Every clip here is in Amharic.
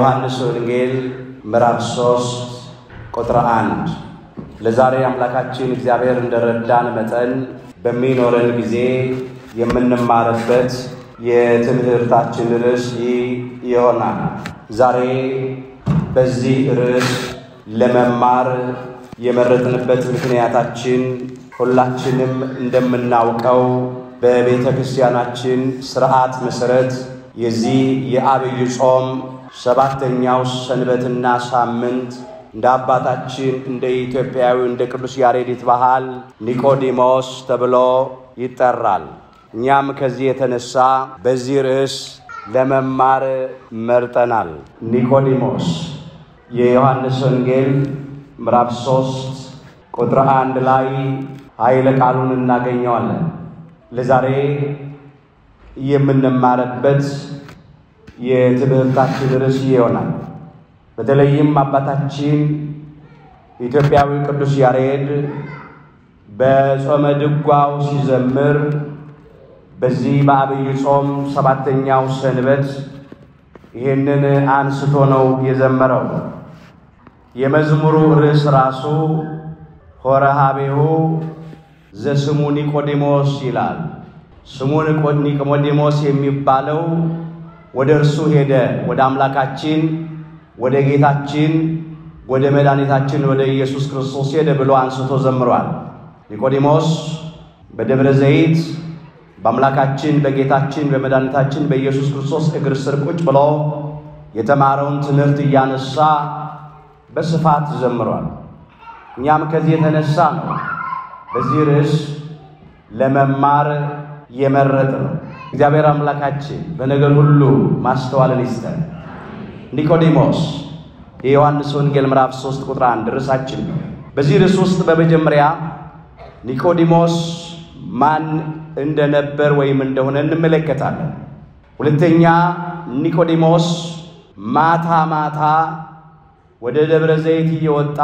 የዮሐንስ ወንጌል ምዕራፍ 3 ቁጥር 1 ለዛሬ አምላካችን እግዚአብሔር እንደረዳን መጠን በሚኖረን ጊዜ የምንማርበት የትምህርታችን ርዕስ ይህ ይሆናል። ዛሬ በዚህ ርዕስ ለመማር የመረጥንበት ምክንያታችን ሁላችንም እንደምናውቀው በቤተ ክርስቲያናችን ስርዓት መሠረት የዚህ የአብይ ጾም ሰባተኛው ሰንበትና ሳምንት እንደ አባታችን እንደ ኢትዮጵያዊ እንደ ቅዱስ ያሬዲት ባህል ኒቆዲሞስ ተብሎ ይጠራል። እኛም ከዚህ የተነሳ በዚህ ርዕስ ለመማር መርጠናል። ኒቆዲሞስ የዮሐንስ ወንጌል ምዕራፍ ሦስት ቁጥር አንድ ላይ ኃይለ ቃሉን እናገኘዋለን። ለዛሬ የምንማርበት የትምህርታችን ርዕስ ይሆናል። በተለይም አባታችን ኢትዮጵያዊ ቅዱስ ያሬድ በጾመ ድጓው ሲዘምር በዚህ በአብይ ጾም ሰባተኛው ሰንበት ይህንን አንስቶ ነው የዘመረው። የመዝሙሩ ርዕስ ራሱ ሆረ ሀቤሁ ዘስሙ ኒቆዲሞስ ይላል። ስሙ ኒቆዲሞስ የሚባለው ወደ እርሱ ሄደ፣ ወደ አምላካችን ወደ ጌታችን ወደ መድኃኒታችን ወደ ኢየሱስ ክርስቶስ ሄደ ብሎ አንስቶ ዘምሯል። ኒቆዲሞስ በደብረ ዘይት በአምላካችን በጌታችን በመድኃኒታችን በኢየሱስ ክርስቶስ እግር ስር ቁጭ ብሎ የተማረውን ትምህርት እያነሳ በስፋት ዘምሯል። እኛም ከዚህ የተነሳ ነው በዚህ ርዕስ ለመማር የመረጥ ነው። እግዚአብሔር አምላካችን በነገር ሁሉ ማስተዋልን ይስጠን። ኒቆዲሞስ የዮሐንስ ወንጌል ምዕራፍ 3 ቁጥር 1 ርዕሳችን ነው። በዚህ ርዕስ ውስጥ በመጀመሪያ ኒቆዲሞስ ማን እንደነበር ወይም እንደሆነ እንመለከታለን። ሁለተኛ ኒቆዲሞስ ማታ ማታ ወደ ደብረ ዘይት እየወጣ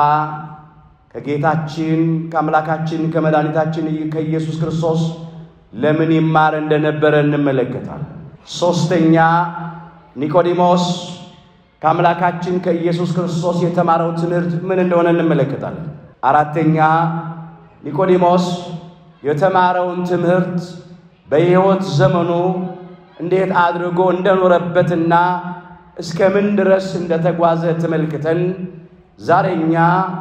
ከጌታችን ከአምላካችን ከመድኃኒታችን ከኢየሱስ ክርስቶስ ለምን ይማር እንደነበረ እንመለከታለን። ሦስተኛ ኒቆዲሞስ ከአምላካችን ከኢየሱስ ክርስቶስ የተማረው ትምህርት ምን እንደሆነ እንመለከታለን። አራተኛ ኒቆዲሞስ የተማረውን ትምህርት በሕይወት ዘመኑ እንዴት አድርጎ እንደኖረበትና እስከ ምን ድረስ እንደተጓዘ ተመልክተን ዛሬ እኛ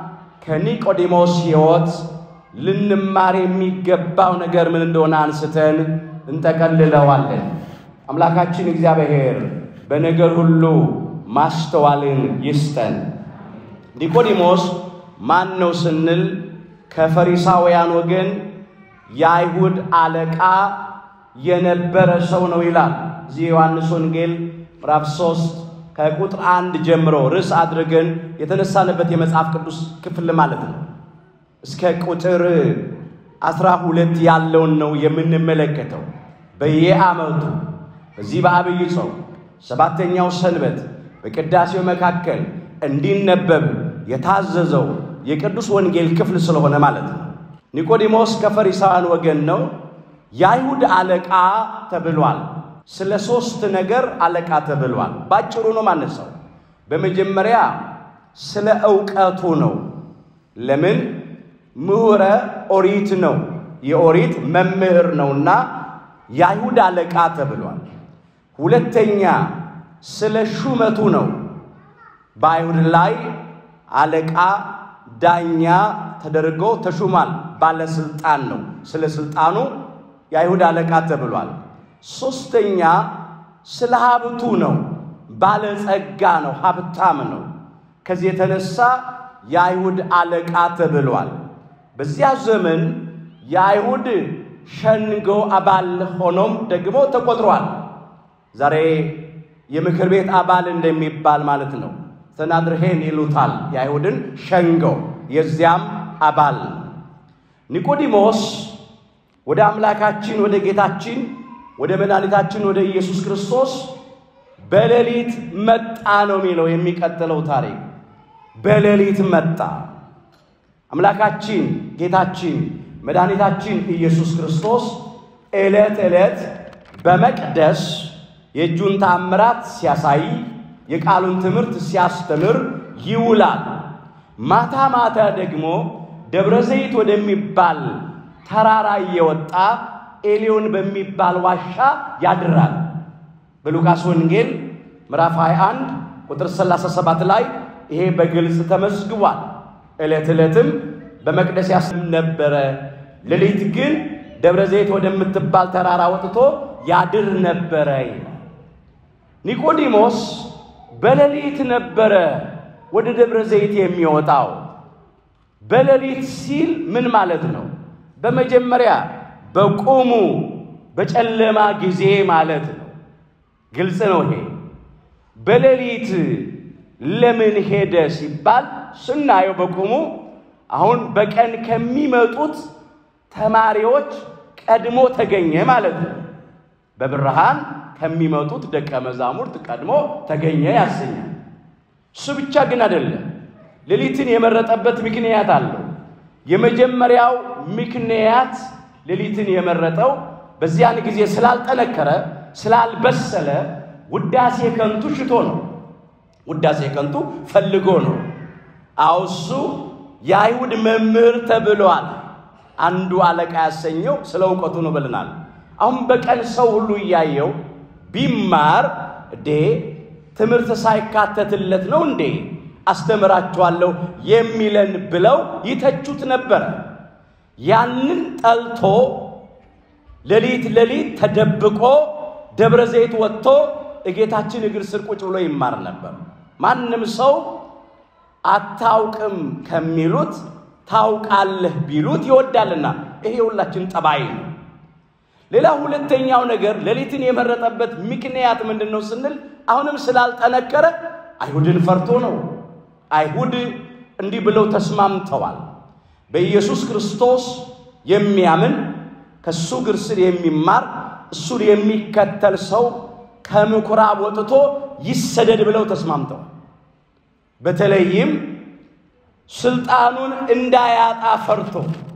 ከኒቆዲሞስ ሕይወት ልንማር የሚገባው ነገር ምን እንደሆነ አንስተን እንጠቀልለዋለን። አምላካችን እግዚአብሔር በነገር ሁሉ ማስተዋልን ይስጠን። ኒቆዲሞስ ማን ነው ስንል ከፈሪሳውያን ወገን የአይሁድ አለቃ የነበረ ሰው ነው ይላል። እዚህ የዮሐንስ ወንጌል ምዕራፍ 3 ከቁጥር አንድ ጀምሮ ርዕስ አድርገን የተነሳንበት የመጽሐፍ ቅዱስ ክፍል ማለት ነው። እስከ ቁጥር አስራ ሁለት ያለውን ነው የምንመለከተው። በየዓመቱ በዚህ በአብይ ጾም ሰባተኛው ሰንበት በቅዳሴው መካከል እንዲነበብ የታዘዘው የቅዱስ ወንጌል ክፍል ስለሆነ ማለት ነው። ኒቆዲሞስ ከፈሪሳውያን ወገን ነው። የአይሁድ አለቃ ተብሏል። ስለ ሦስት ነገር አለቃ ተብሏል። ባጭሩ ነው ማነሳው። በመጀመሪያ ስለ ዕውቀቱ ነው። ለምን ምሁረ ኦሪት ነው። የኦሪት መምህር ነውና የአይሁድ አለቃ ተብሏል። ሁለተኛ ስለ ሹመቱ ነው። በአይሁድ ላይ አለቃ ዳኛ ተደርጎ ተሹሟል። ባለስልጣን ነው። ስለ ስልጣኑ የአይሁድ አለቃ ተብሏል። ሦስተኛ ስለ ሀብቱ ነው። ባለጸጋ ነው፣ ሀብታም ነው። ከዚህ የተነሳ የአይሁድ አለቃ ተብሏል። በዚያ ዘመን የአይሁድ ሸንጎ አባል ሆኖም ደግሞ ተቆጥሯል። ዛሬ የምክር ቤት አባል እንደሚባል ማለት ነው። ሰናድርሄን ይሉታል። የአይሁድን ሸንጎ የዚያም አባል ኒቆዲሞስ ወደ አምላካችን ወደ ጌታችን ወደ መድኃኒታችን ወደ ኢየሱስ ክርስቶስ በሌሊት መጣ ነው የሚለው የሚቀጥለው ታሪክ። በሌሊት መጣ። አምላካችን ጌታችን መድኃኒታችን ኢየሱስ ክርስቶስ ዕለት ዕለት በመቅደስ የእጁን ተአምራት ሲያሳይ የቃሉን ትምህርት ሲያስተምር ይውላል። ማታ ማታ ደግሞ ደብረ ዘይት ወደሚባል ተራራ እየወጣ ኤሊዮን በሚባል ዋሻ ያድራል። በሉቃስ ወንጌል ምዕራፍ 21 ቁጥር 37 ላይ ይሄ በግልጽ ተመዝግቧል። ዕለት ዕለትም በመቅደስ ያስም ነበረ፣ ሌሊት ግን ደብረ ዘይት ወደምትባል ተራራ ወጥቶ ያድር ነበረ። ኒቆዲሞስ በሌሊት ነበረ ወደ ደብረ ዘይት የሚወጣው። በሌሊት ሲል ምን ማለት ነው? በመጀመሪያ በቁሙ በጨለማ ጊዜ ማለት ነው። ግልጽ ነው ይሄ። በሌሊት ለምን ሄደ ሲባል ስናየው በቁሙ አሁን በቀን ከሚመጡት ተማሪዎች ቀድሞ ተገኘ ማለት ነው። በብርሃን ከሚመጡት ደቀ መዛሙርት ቀድሞ ተገኘ ያሰኛል። እሱ ብቻ ግን አይደለም። ሌሊትን የመረጠበት ምክንያት አለው። የመጀመሪያው ምክንያት ሌሊትን የመረጠው በዚያን ጊዜ ስላልጠነከረ ስላልበሰለ ውዳሴ ከንቱ ሽቶ ነው። ውዳሴ ከንቱ ፈልጎ ነው። አውሱ የአይሁድ መምህር ተብሏል። አንዱ አለቃ ያሰኘው ስለ እውቀቱ ነው ብለናል። አሁን በቀን ሰው ሁሉ እያየው ቢማር እንዴ ትምህርት ሳይካተትለት ነው እንዴ አስተምራችኋለሁ የሚለን ብለው ይተቹት ነበር። ያንን ጠልቶ ሌሊት ሌሊት ተደብቆ ደብረ ዘይት ወጥቶ እጌታችን እግር ስር ቁጭ ብሎ ይማር ነበር። ማንም ሰው አታውቅም ከሚሉት ታውቃለህ ቢሉት ይወዳልና፣ ይሄ የሁላችን ጠባይ ነው። ሌላ ሁለተኛው ነገር ሌሊትን የመረጠበት ምክንያት ምንድን ነው ስንል አሁንም ስላልጠነከረ አይሁድን ፈርቶ ነው። አይሁድ እንዲህ ብለው ተስማምተዋል። በኢየሱስ ክርስቶስ የሚያምን ከእሱ እግር ስር የሚማር እሱን የሚከተል ሰው ከምኩራብ ወጥቶ ይሰደድ ብለው ተስማምተዋል። በተለይም ስልጣኑን እንዳያጣ ፈርቶ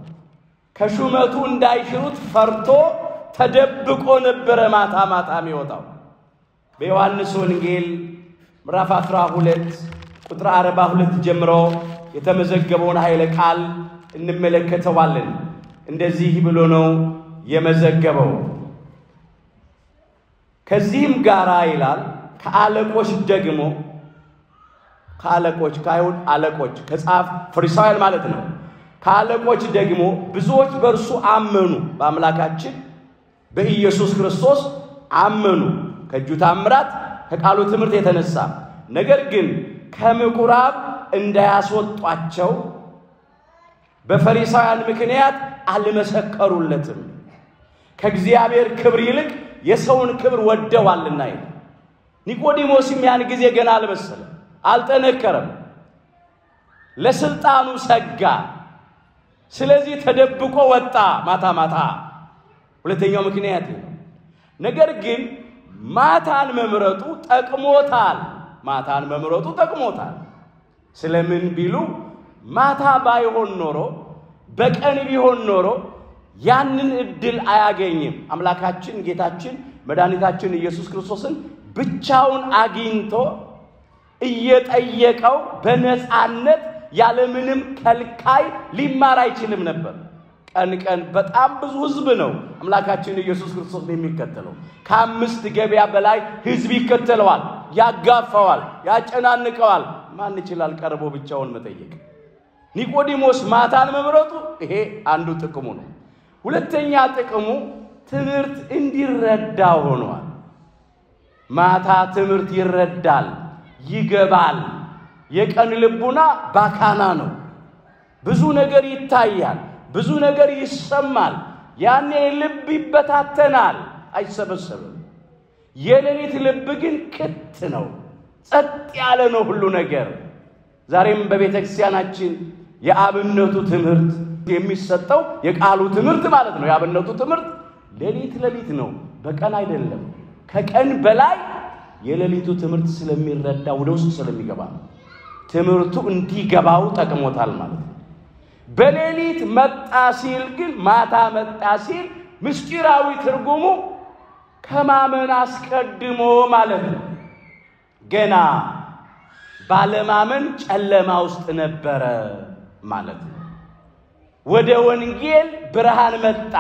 ከሹመቱ እንዳይሽሩት ፈርቶ ተደብቆ ነበረ ማታ ማታ የሚወጣው። በዮሐንስ ወንጌል ምዕራፍ 12 ቁጥር 42 ጀምሮ የተመዘገበውን ኃይለ ቃል እንመለከተዋለን። እንደዚህ ብሎ ነው የመዘገበው። ከዚህም ጋራ ይላል ከአለቆች ደግሞ ከአለቆች ከአይሁድ አለቆች ከጻፍ ፈሪሳውያን ማለት ነው። ከአለቆች ደግሞ ብዙዎች በእርሱ አመኑ፣ በአምላካችን በኢየሱስ ክርስቶስ አመኑ፣ ከእጁ ታምራት ከቃሉ ትምህርት የተነሳ ነገር ግን ከምኩራብ እንዳያስወጧቸው በፈሪሳውያን ምክንያት አልመሰከሩለትም። ከእግዚአብሔር ክብር ይልቅ የሰውን ክብር ወደዋልና ይላል። ኒቆዲሞስም ያን ጊዜ ገና አልበሰለም፣ አልጠነከረም፣ ለስልጣኑ ሰጋ። ስለዚህ ተደብቆ ወጣ ማታ ማታ። ሁለተኛው ምክንያት ነው። ነገር ግን ማታን መምረጡ ጠቅሞታል። ማታን መምረጡ ጠቅሞታል። ስለምን ቢሉ ማታ ባይሆን ኖሮ በቀን ቢሆን ኖሮ ያንን እድል አያገኝም። አምላካችን ጌታችን መድኃኒታችን ኢየሱስ ክርስቶስን ብቻውን አግኝቶ እየጠየቀው በነፃነት ያለምንም ከልካይ ሊማር አይችልም ነበር። ቀን ቀን በጣም ብዙ ሕዝብ ነው አምላካችን ኢየሱስ ክርስቶስን የሚከተለው። ከአምስት ገበያ በላይ ሕዝብ ይከተለዋል፣ ያጋፋዋል፣ ያጨናንቀዋል። ማን ይችላል ቀርቦ ብቻውን መጠየቅ? ኒቆዲሞስ ማታን መምረጡ ይሄ አንዱ ጥቅሙ ነው። ሁለተኛ ጥቅሙ ትምህርት እንዲረዳ ሆኗል። ማታ ትምህርት ይረዳል፣ ይገባል። የቀን ልቡና ባካና ነው። ብዙ ነገር ይታያል፣ ብዙ ነገር ይሰማል። ያኔ ልብ ይበታተናል፣ አይሰበሰብም። የሌሊት ልብ ግን ክት ነው፣ ጸጥ ያለ ነው ሁሉ ነገር። ዛሬም በቤተ ክርስቲያናችን የአብነቱ ትምህርት የሚሰጠው የቃሉ ትምህርት ማለት ነው። የአብነቱ ትምህርት ሌሊት ሌሊት ነው፣ በቀን አይደለም። ከቀን በላይ የሌሊቱ ትምህርት ስለሚረዳ ወደ ውስጥ ስለሚገባ ነው። ትምህርቱ እንዲገባው ጠቅሞታል ማለት ነው። በሌሊት መጣ ሲል ግን ማታ መጣ ሲል ምስጢራዊ ትርጉሙ ከማመን አስቀድሞ ማለት ነው። ገና ባለማመን ጨለማ ውስጥ ነበረ ማለት ነው። ወደ ወንጌል ብርሃን መጣ።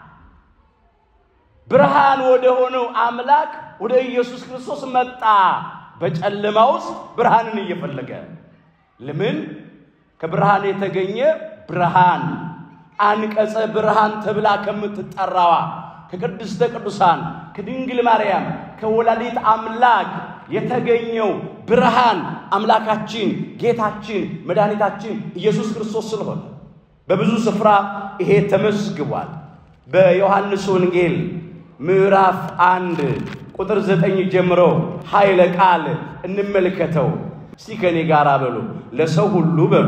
ብርሃን ወደ ሆነው አምላክ ወደ ኢየሱስ ክርስቶስ መጣ። በጨለማ ውስጥ ብርሃንን እየፈለገ ለምን? ከብርሃን የተገኘ ብርሃን አንቀጸ ብርሃን ተብላ ከምትጠራዋ ከቅድስተ ቅዱሳን ከድንግል ማርያም ከወላዲት አምላክ የተገኘው ብርሃን አምላካችን ጌታችን መድኃኒታችን ኢየሱስ ክርስቶስ ስለሆነ በብዙ ስፍራ ይሄ ተመዝግቧል። በዮሐንስ ወንጌል ምዕራፍ አንድ ቁጥር ዘጠኝ ጀምሮ ኃይለ ቃል እንመልከተው። እስቲ ከኔ ጋር በሉ። ለሰው ሁሉ በሉ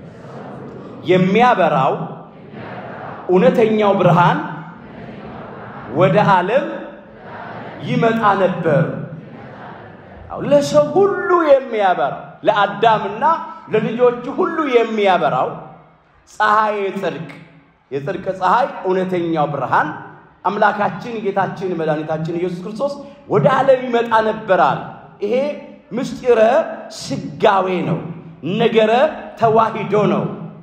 የሚያበራው እውነተኛው ብርሃን ወደ ዓለም ይመጣ ነበር። አዎ ለሰው ሁሉ የሚያበራው ለአዳምና ለልጆቹ ሁሉ የሚያበራው ፀሐይ የጽድቅ የጽድቅ ፀሐይ እውነተኛው ብርሃን አምላካችን ጌታችን መድኃኒታችን ኢየሱስ ክርስቶስ ወደ ዓለም ይመጣ ነበራል። ይሄ ምስጢረ ስጋዌ ነው። ነገረ ተዋሂዶ ነው።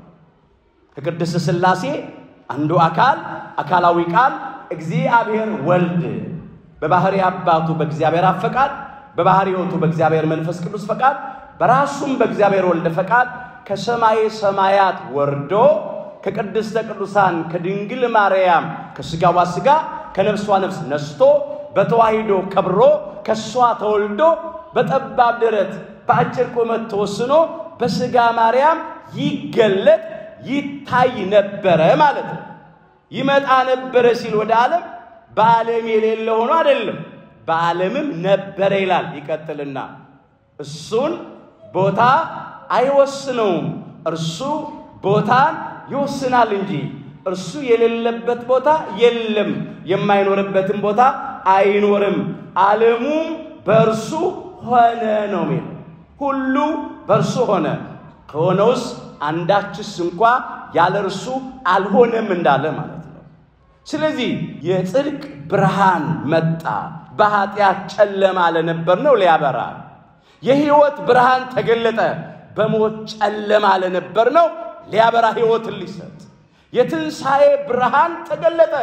ከቅድስት ሥላሴ አንዱ አካል አካላዊ ቃል እግዚአብሔር ወልድ በባህሪ አባቱ በእግዚአብሔር አብ ፈቃድ በባህሪ ሕይወቱ በእግዚአብሔር መንፈስ ቅዱስ ፈቃድ በራሱም በእግዚአብሔር ወልድ ፈቃድ ከሰማየ ሰማያት ወርዶ ከቅድስተ ቅዱሳን ከድንግል ማርያም ከሥጋዋ ሥጋ ከነፍሷ ነፍስ ነስቶ በተዋሂዶ ከብሮ ከእሷ ተወልዶ በጠባብ ደረት በአጭር ቁመት ተወስኖ በሥጋ ማርያም ይገለጥ ይታይ ነበረ ማለት ነው። ይመጣ ነበረ ሲል ወደ ዓለም በዓለም የሌለ ሆኖ አይደለም፣ በዓለምም ነበረ ይላል። ይቀጥልና እሱን ቦታ አይወስነውም፣ እርሱ ቦታን ይወስናል እንጂ እርሱ የሌለበት ቦታ የለም፣ የማይኖርበትም ቦታ አይኖርም። ዓለሙም በእርሱ ሆነ ነው የሚለው። ሁሉ በእርሱ ሆነ፣ ከሆነውስ አንዳችስ እንኳ ያለ እርሱ አልሆነም እንዳለ ማለት ነው። ስለዚህ የጽድቅ ብርሃን መጣ፣ በኃጢአት ጨለማ ለነበር ነው ሊያበራ። የሕይወት ብርሃን ተገለጠ፣ በሞት ጨለማ ለነበር ነው ሊያበራ ሕይወትን ሊሰጥ። የትንሣኤ ብርሃን ተገለጠ፣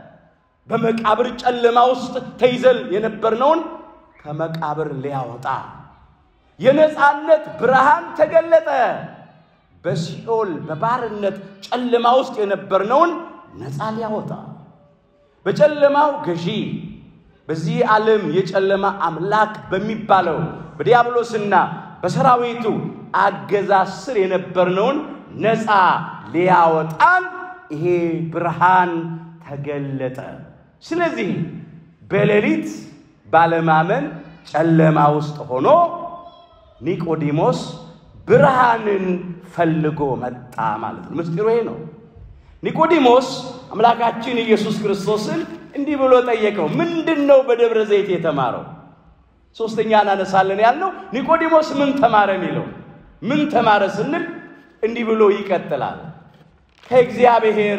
በመቃብር ጨለማ ውስጥ ተይዘን የነበርነውን ከመቃብር ሊያወጣ። የነፃነት ብርሃን ተገለጠ፣ በሲኦል በባርነት ጨለማ ውስጥ የነበርነውን ነፃ ሊያወጣ። በጨለማው ገዢ በዚህ ዓለም የጨለማ አምላክ በሚባለው በዲያብሎስና በሰራዊቱ አገዛዝ ስር የነበርነውን ነፃ ሊያወጣን ይሄ ብርሃን ተገለጠ። ስለዚህ በሌሊት ባለማመን ጨለማ ውስጥ ሆኖ ኒቆዲሞስ ብርሃንን ፈልጎ መጣ ማለት ነው። ምስጢሩ ይሄ ነው። ኒቆዲሞስ አምላካችን ኢየሱስ ክርስቶስን እንዲህ ብሎ ጠየቀው። ምንድን ነው በደብረ ዘይት የተማረው? ሶስተኛ እናነሳለን ያልነው ኒቆዲሞስ ምን ተማረ የሚለው ምን ተማረ ስንል እንዲህ ብሎ ይቀጥላል። ከእግዚአብሔር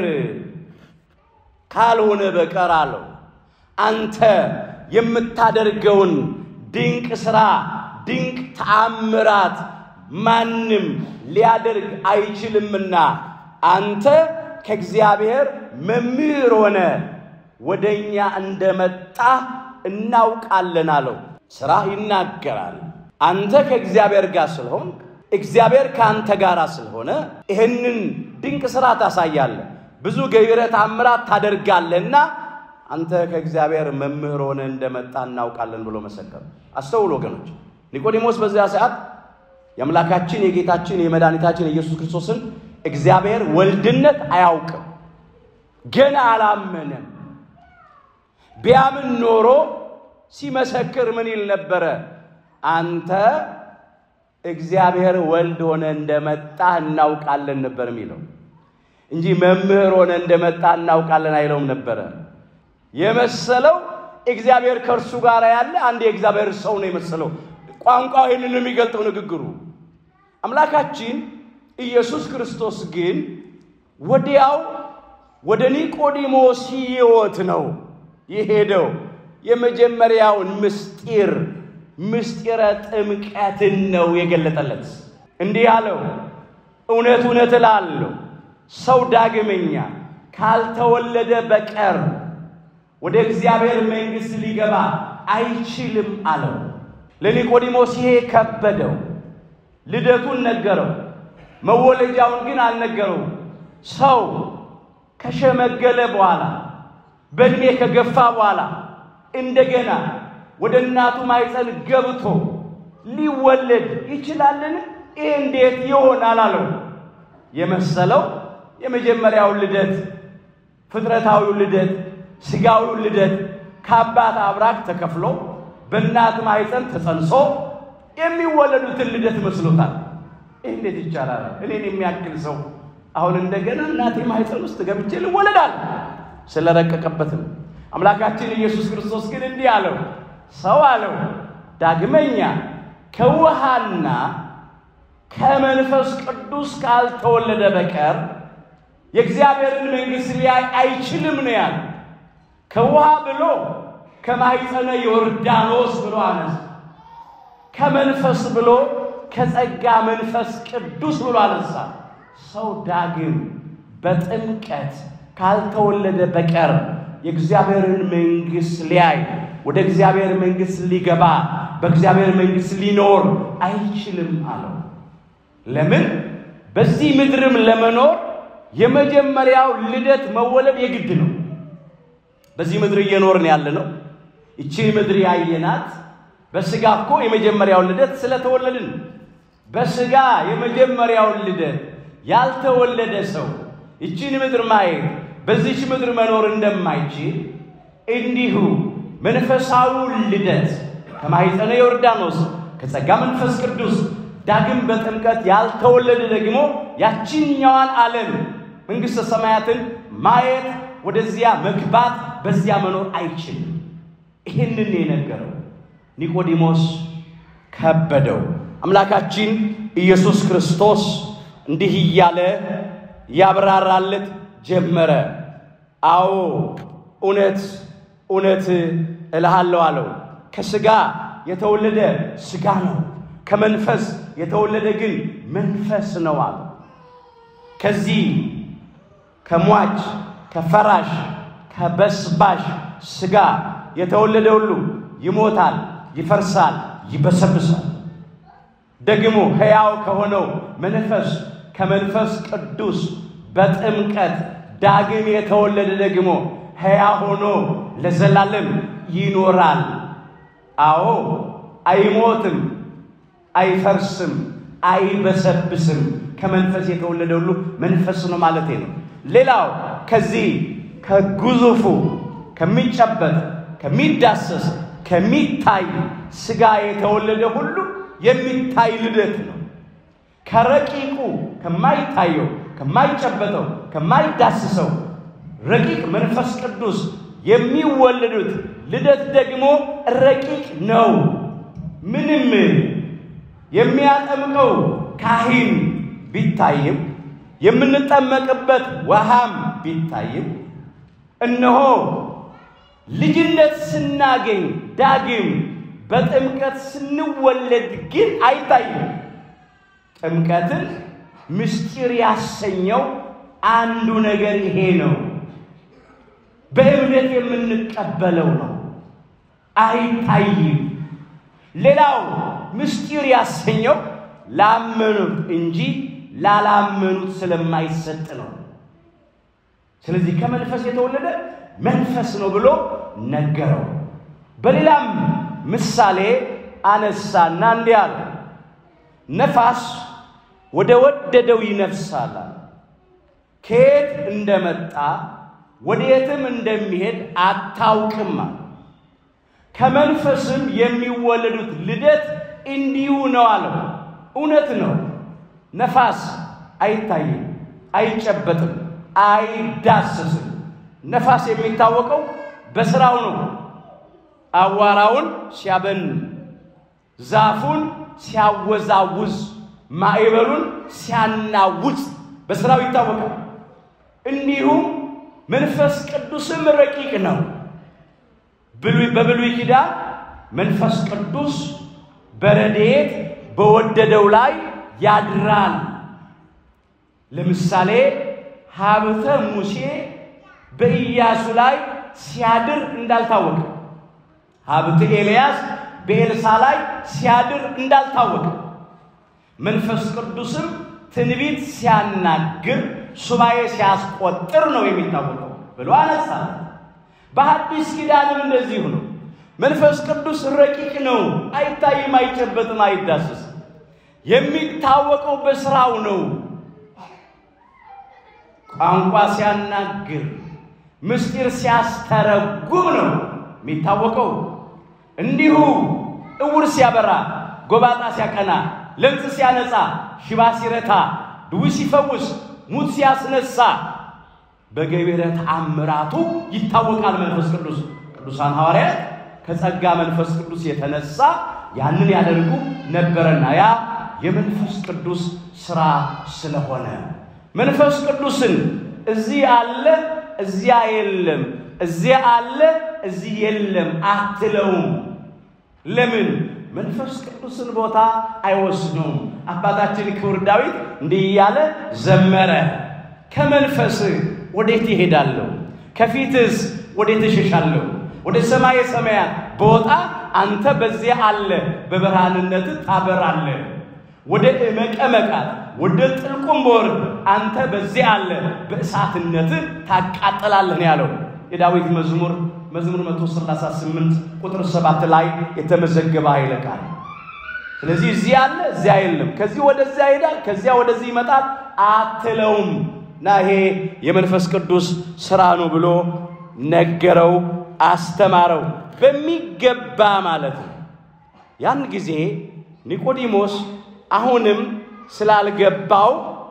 ካልሆነ በቀር አለው አንተ የምታደርገውን ድንቅ ሥራ ድንቅ ተአምራት ማንም ሊያደርግ አይችልምና አንተ ከእግዚአብሔር መምህር ሆነ ወደ እኛ እንደመጣ እናውቃለን አለው። ሥራ ይናገራል። አንተ ከእግዚአብሔር ጋር ስለሆን እግዚአብሔር ከአንተ ጋር ስለሆነ ይህንን ድንቅ ሥራ ታሳያለህ፣ ብዙ ገቢረ ተአምራት ታደርጋለህና አንተ ከእግዚአብሔር መምህር ሆነ እንደመጣ እናውቃለን ብሎ መሰከሩ። አስተውሉ ወገኖች። ኒቆዲሞስ በዚያ ሰዓት የአምላካችን የጌታችን የመድኃኒታችን የኢየሱስ ክርስቶስን እግዚአብሔር ወልድነት አያውቅም። ገና አላመነም። ቢያምን ኖሮ ሲመሰክር ምን ይል ነበረ? አንተ እግዚአብሔር ወልድ ሆነ እንደመጣ እናውቃለን ነበር የሚለው እንጂ መምህር ሆነ እንደመጣ እናውቃለን አይለውም ነበረ። የመሰለው እግዚአብሔር ከእርሱ ጋር ያለ አንድ የእግዚአብሔር ሰው ነው የመሰለው። ቋንቋው ይህንን የሚገልጠው ንግግሩ። አምላካችን ኢየሱስ ክርስቶስ ግን ወዲያው ወደ ኒቆዲሞስ ሕይወት ነው የሄደው። የመጀመሪያውን ምስጢር ምስጢረ ጥምቀትን ነው የገለጠለት። እንዲህ አለው፣ እውነት እውነት እላለሁ ሰው ዳግመኛ ካልተወለደ በቀር ወደ እግዚአብሔር መንግሥት ሊገባ አይችልም አለው። ለኒቆዲሞስ ይሄ ከበደው። ልደቱን ነገረው፣ መወለጃውን ግን አልነገረው። ሰው ከሸመገለ በኋላ በእድሜ ከገፋ በኋላ እንደገና ወደ እናቱ ማኅፀን ገብቶ ሊወለድ ይችላልን? ይህ እንዴት ይሆናል አለው። የመሰለው የመጀመሪያውን ልደት ፍጥረታዊው ልደት ሥጋዊው ልደት ከአባት አብራክ ተከፍሎ በእናት ማኅፀን ተጸንሶ የሚወለዱትን ልደት መስሎታል። ይህ እንዴት ይቻላል? እኔን የሚያክል ሰው አሁን እንደገና እናቴ ማኅፀን ውስጥ ገብቼ ልወለዳል? ስለረቀቀበት ነው። አምላካችን ኢየሱስ ክርስቶስ ግን እንዲህ አለው፣ ሰው አለው ዳግመኛ ከውሃና ከመንፈስ ቅዱስ ካልተወለደ በቀር የእግዚአብሔርን መንግሥት ሊያይ አይችልም ነው ያለ። ከውሃ ብሎ ከማኅፀነ ዮርዳኖስ ብሎ አነሳ። ከመንፈስ ብሎ ከጸጋ መንፈስ ቅዱስ ብሎ አነሳ። ሰው ዳግም በጥምቀት ካልተወለደ በቀር የእግዚአብሔርን መንግሥት ሊያይ ወደ እግዚአብሔር መንግሥት ሊገባ በእግዚአብሔር መንግሥት ሊኖር አይችልም አለው። ለምን? በዚህ ምድርም ለመኖር የመጀመሪያው ልደት መወለድ የግድ ነው። በዚህ ምድር እየኖርን ያለ ነው። ይቺ ምድር ያየናት በስጋ እኮ የመጀመሪያውን ልደት ስለተወለድን፣ በስጋ የመጀመሪያውን ልደት ያልተወለደ ሰው ይቺን ምድር ማየት በዚች ምድር መኖር እንደማይችል እንዲሁ መንፈሳዊውን ልደት ከማኅፀነ ዮርዳኖስ ከጸጋ መንፈስ ቅዱስ ዳግም በጥምቀት ያልተወለደ ደግሞ ያችኛዋን ዓለም መንግሥተ ሰማያትን ማየት ወደዚያ መግባት በዚያ መኖር አይችልም። ይህንን የነገረው ኒቆዲሞስ ከበደው። አምላካችን ኢየሱስ ክርስቶስ እንዲህ እያለ ያብራራለት ጀመረ። አዎ እውነት እውነት እልሃለሁ አለው። ከሥጋ የተወለደ ሥጋ ነው፣ ከመንፈስ የተወለደ ግን መንፈስ ነው አለ። ከዚህ ከሟች ከፈራሽ ከበስባሽ ሥጋ የተወለደ ሁሉ ይሞታል፣ ይፈርሳል፣ ይበሰብሳል። ደግሞ ሕያው ከሆነው መንፈስ ከመንፈስ ቅዱስ በጥምቀት ዳግም የተወለደ ደግሞ ሕያው ሆኖ ለዘላለም ይኖራል። አዎ አይሞትም፣ አይፈርስም፣ አይበሰብስም። ከመንፈስ የተወለደ ሁሉ መንፈስ ነው ማለት ነው። ሌላው ከዚህ ከግዙፉ ከሚጨበጥ ከሚዳሰስ ከሚታይ ሥጋ የተወለደ ሁሉ የሚታይ ልደት ነው። ከረቂቁ ከማይታየው ከማይጨበጠው ከማይዳስሰው ረቂቅ መንፈስ ቅዱስ የሚወለዱት ልደት ደግሞ ረቂቅ ነው። ምንም የሚያጠምቀው ካህን ቢታይም የምንጠመቅበት ውሃም ቢታይም እነሆ ልጅነት ስናገኝ ዳግም በጥምቀት ስንወለድ ግን አይታይም። ጥምቀትን ምስጢር ያሰኘው አንዱ ነገር ይሄ ነው። በእምነት የምንቀበለው ነው፣ አይታይም። ሌላው ምስጢር ያሰኘው ላመኑት እንጂ ላላመኑት ስለማይሰጥ ነው። ስለዚህ ከመንፈስ የተወለደ መንፈስ ነው ብሎ ነገረው። በሌላም ምሳሌ አነሳና እንዲህ አለ፣ ነፋስ ወደ ወደደው ይነፍሳል፣ ከየት እንደመጣ ወዴትም እንደሚሄድ አታውቅም። ከመንፈስም የሚወለዱት ልደት እንዲሁ ነው አለው። እውነት ነው። ነፋስ አይታይም፣ አይጨበጥም፣ አይዳሰስም። ነፋስ የሚታወቀው በስራው ነው። አዋራውን ሲያበን፣ ዛፉን ሲያወዛውዝ፣ ማዕበሉን ሲያናውጥ በስራው ይታወቃል። እንዲሁም መንፈስ ቅዱስም ረቂቅ ነው። በብሉይ ኪዳን መንፈስ ቅዱስ በረድኤት በወደደው ላይ ያድራል። ለምሳሌ ሀብተ ሙሴ በኢያሱ ላይ ሲያድር እንዳልታወቀ፣ ሀብተ ኤልያስ በኤልሳ ላይ ሲያድር እንዳልታወቀ፣ መንፈስ ቅዱስም ትንቢት ሲያናግር ሱባኤ ሲያስቆጥር ነው የሚታወቀው ብሎ አነሳ። በሐዲስ ኪዳንም እንደዚሁ ነው። መንፈስ ቅዱስ ረቂቅ ነው፣ አይታይም፣ አይጨበጥም፣ አይዳሰስም። የሚታወቀው በስራው ነው። ቋንቋ ሲያናግር፣ ምስጢር ሲያስተረጉም ነው የሚታወቀው። እንዲሁ እውር ሲያበራ፣ ጎባጣ ሲያቀና፣ ለምጽ ሲያነጻ፣ ሽባ ሲረታ፣ ድውይ ሲፈውስ፣ ሙት ሲያስነሳ በገቢረ ተአምራቱ ይታወቃል መንፈስ ቅዱስ። ቅዱሳን ሐዋርያት ከጸጋ መንፈስ ቅዱስ የተነሳ ያንን ያደርጉ ነበረና ያ የመንፈስ ቅዱስ ሥራ ስለሆነ መንፈስ ቅዱስን እዚህ አለ እዚያ የለም፣ እዚያ አለ እዚህ የለም አትለውም። ለምን? መንፈስ ቅዱስን ቦታ አይወስነውም። አባታችን ክቡር ዳዊት እንዲህ እያለ ዘመረ። ከመንፈስ ወዴት ይሄዳለሁ? ከፊትስ ወዴት እሸሻለሁ? ወደ ሰማየ ሰማያት በወጣ አንተ በዚያ አለ፣ በብርሃንነት ታበራለህ። ወደ መቀመቃት ወደ ጥልቁም በወርድ አንተ በዚያ አለ፣ በእሳትነት ታቃጥላለህ ነው ያለው የዳዊት መዝሙር መዝሙር 138 ቁጥር 7 ላይ የተመዘገበ ኃይለ ቃል። ስለዚህ እዚህ አለ እዚያ የለም፣ ከዚህ ወደዚያ ይሄዳል፣ ከዚያ ወደዚህ ይመጣል አትለውም። እና ይሄ የመንፈስ ቅዱስ ስራ ነው ብሎ ነገረው፣ አስተማረው በሚገባ ማለት ነው። ያን ጊዜ ኒቆዲሞስ አሁንም ስላልገባው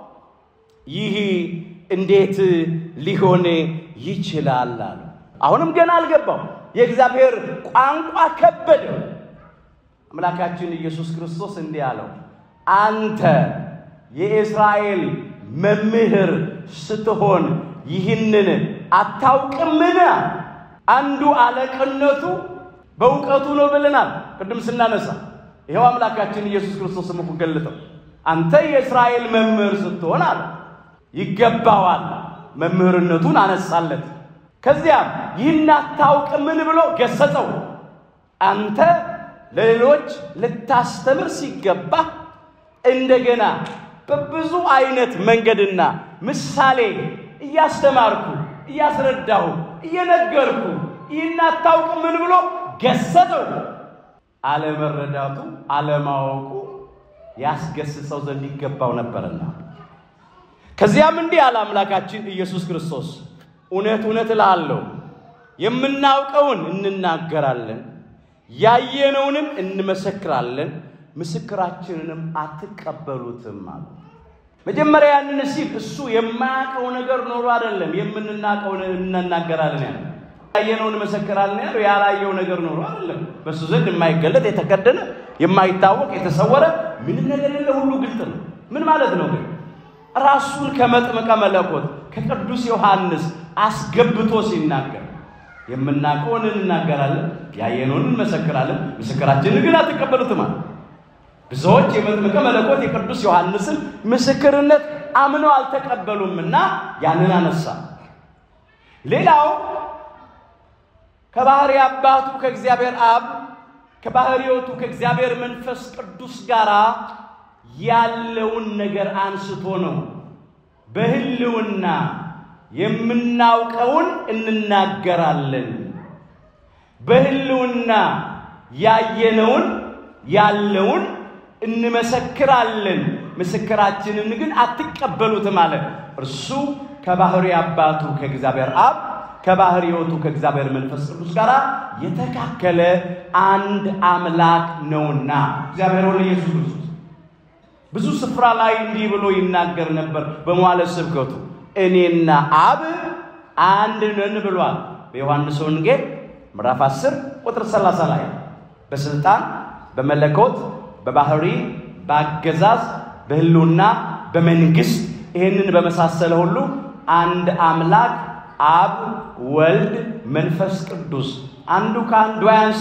ይህ እንዴት ሊሆን ይችላል አሉ። አሁንም ገና አልገባው። የእግዚአብሔር ቋንቋ ከበደው። አምላካችን ኢየሱስ ክርስቶስ እንዲህ አለው፣ አንተ የእስራኤል መምህር ስትሆን ይህንን አታውቅምን? አንዱ አለቅነቱ በእውቀቱ ነው ብለናል ቅድም ስናነሳ። ይኸው አምላካችን ኢየሱስ ክርስቶስ ስሙ ገልጠው አንተ የእስራኤል መምህር ስትሆን አለ ይገባዋል። መምህርነቱን አነሳለት። ከዚያም ይህን አታውቅምን ብሎ ገሰጸው። አንተ ለሌሎች ልታስተምር ሲገባ እንደገና በብዙ አይነት መንገድና ምሳሌ እያስተማርኩ እያስረዳሁ እየነገርኩ ይህን አታውቅምን ብሎ ገሰጸው። አለመረዳቱ አለማወቁ ያስገስጸው ዘንድ ይገባው ነበርና ከዚያም እንዲህ አለ አምላካችን ኢየሱስ ክርስቶስ እውነት እውነት እልሃለሁ የምናውቀውን እንናገራለን፣ ያየነውንም እንመሰክራለን፣ ምስክራችንንም አትቀበሉትም አለ። መጀመሪያ ያንን ሲል እሱ የማያውቀው ነገር ኖሮ አይደለም የምንናቀውን እንናገራለን ያለ ያየነውን እንመሰክራለን ያለው ያላየው ነገር ኖሮ አይደለም። በእሱ ዘንድ የማይገለጥ የተከደነ የማይታወቅ የተሰወረ ምንም ነገር የለ፣ ሁሉ ግልጥ ነው። ምን ማለት ነው ግን ራሱን ከመጥምቀ መለኮት ከቅዱስ ዮሐንስ አስገብቶ ሲናገር የምናውቀውን እንናገራለን፣ ያየነውን እንመሰክራለን፣ ምስክራችንን ግን አትቀበሉትም አለ። ብዙዎች የመጥምቀ መለኮት የቅዱስ ዮሐንስን ምስክርነት አምነው አልተቀበሉምና ያንን አነሳ። ሌላው ከባህሪ አባቱ ከእግዚአብሔር አብ ከባህሪ ሕይወቱ ከእግዚአብሔር መንፈስ ቅዱስ ጋር ያለውን ነገር አንስቶ ነው። በህልውና የምናውቀውን እንናገራለን፣ በህልውና ያየነውን ያለውን እንመሰክራለን፣ ምስክራችንን ግን አትቀበሉትም አለ። እርሱ ከባህሪ አባቱ ከእግዚአብሔር አብ ከባህሪ ሕይወቱ ከእግዚአብሔር መንፈስ ቅዱስ ጋር የተካከለ አንድ አምላክ ነውና እግዚአብሔር ወልድ ኢየሱስ ክርስቶስ ብዙ ስፍራ ላይ እንዲህ ብሎ ይናገር ነበር። በመዋዕለ ስብከቱ እኔና አብ አንድ ነን ብሏል። በዮሐንስ ወንጌል ምዕራፍ 10 ቁጥር 30 ላይ በስልጣን በመለኮት በባህሪ በአገዛዝ በህልውና በመንግስት ይህንን በመሳሰለ ሁሉ አንድ አምላክ አብ ወልድ መንፈስ ቅዱስ አንዱ ከአንዱ አያንስም፣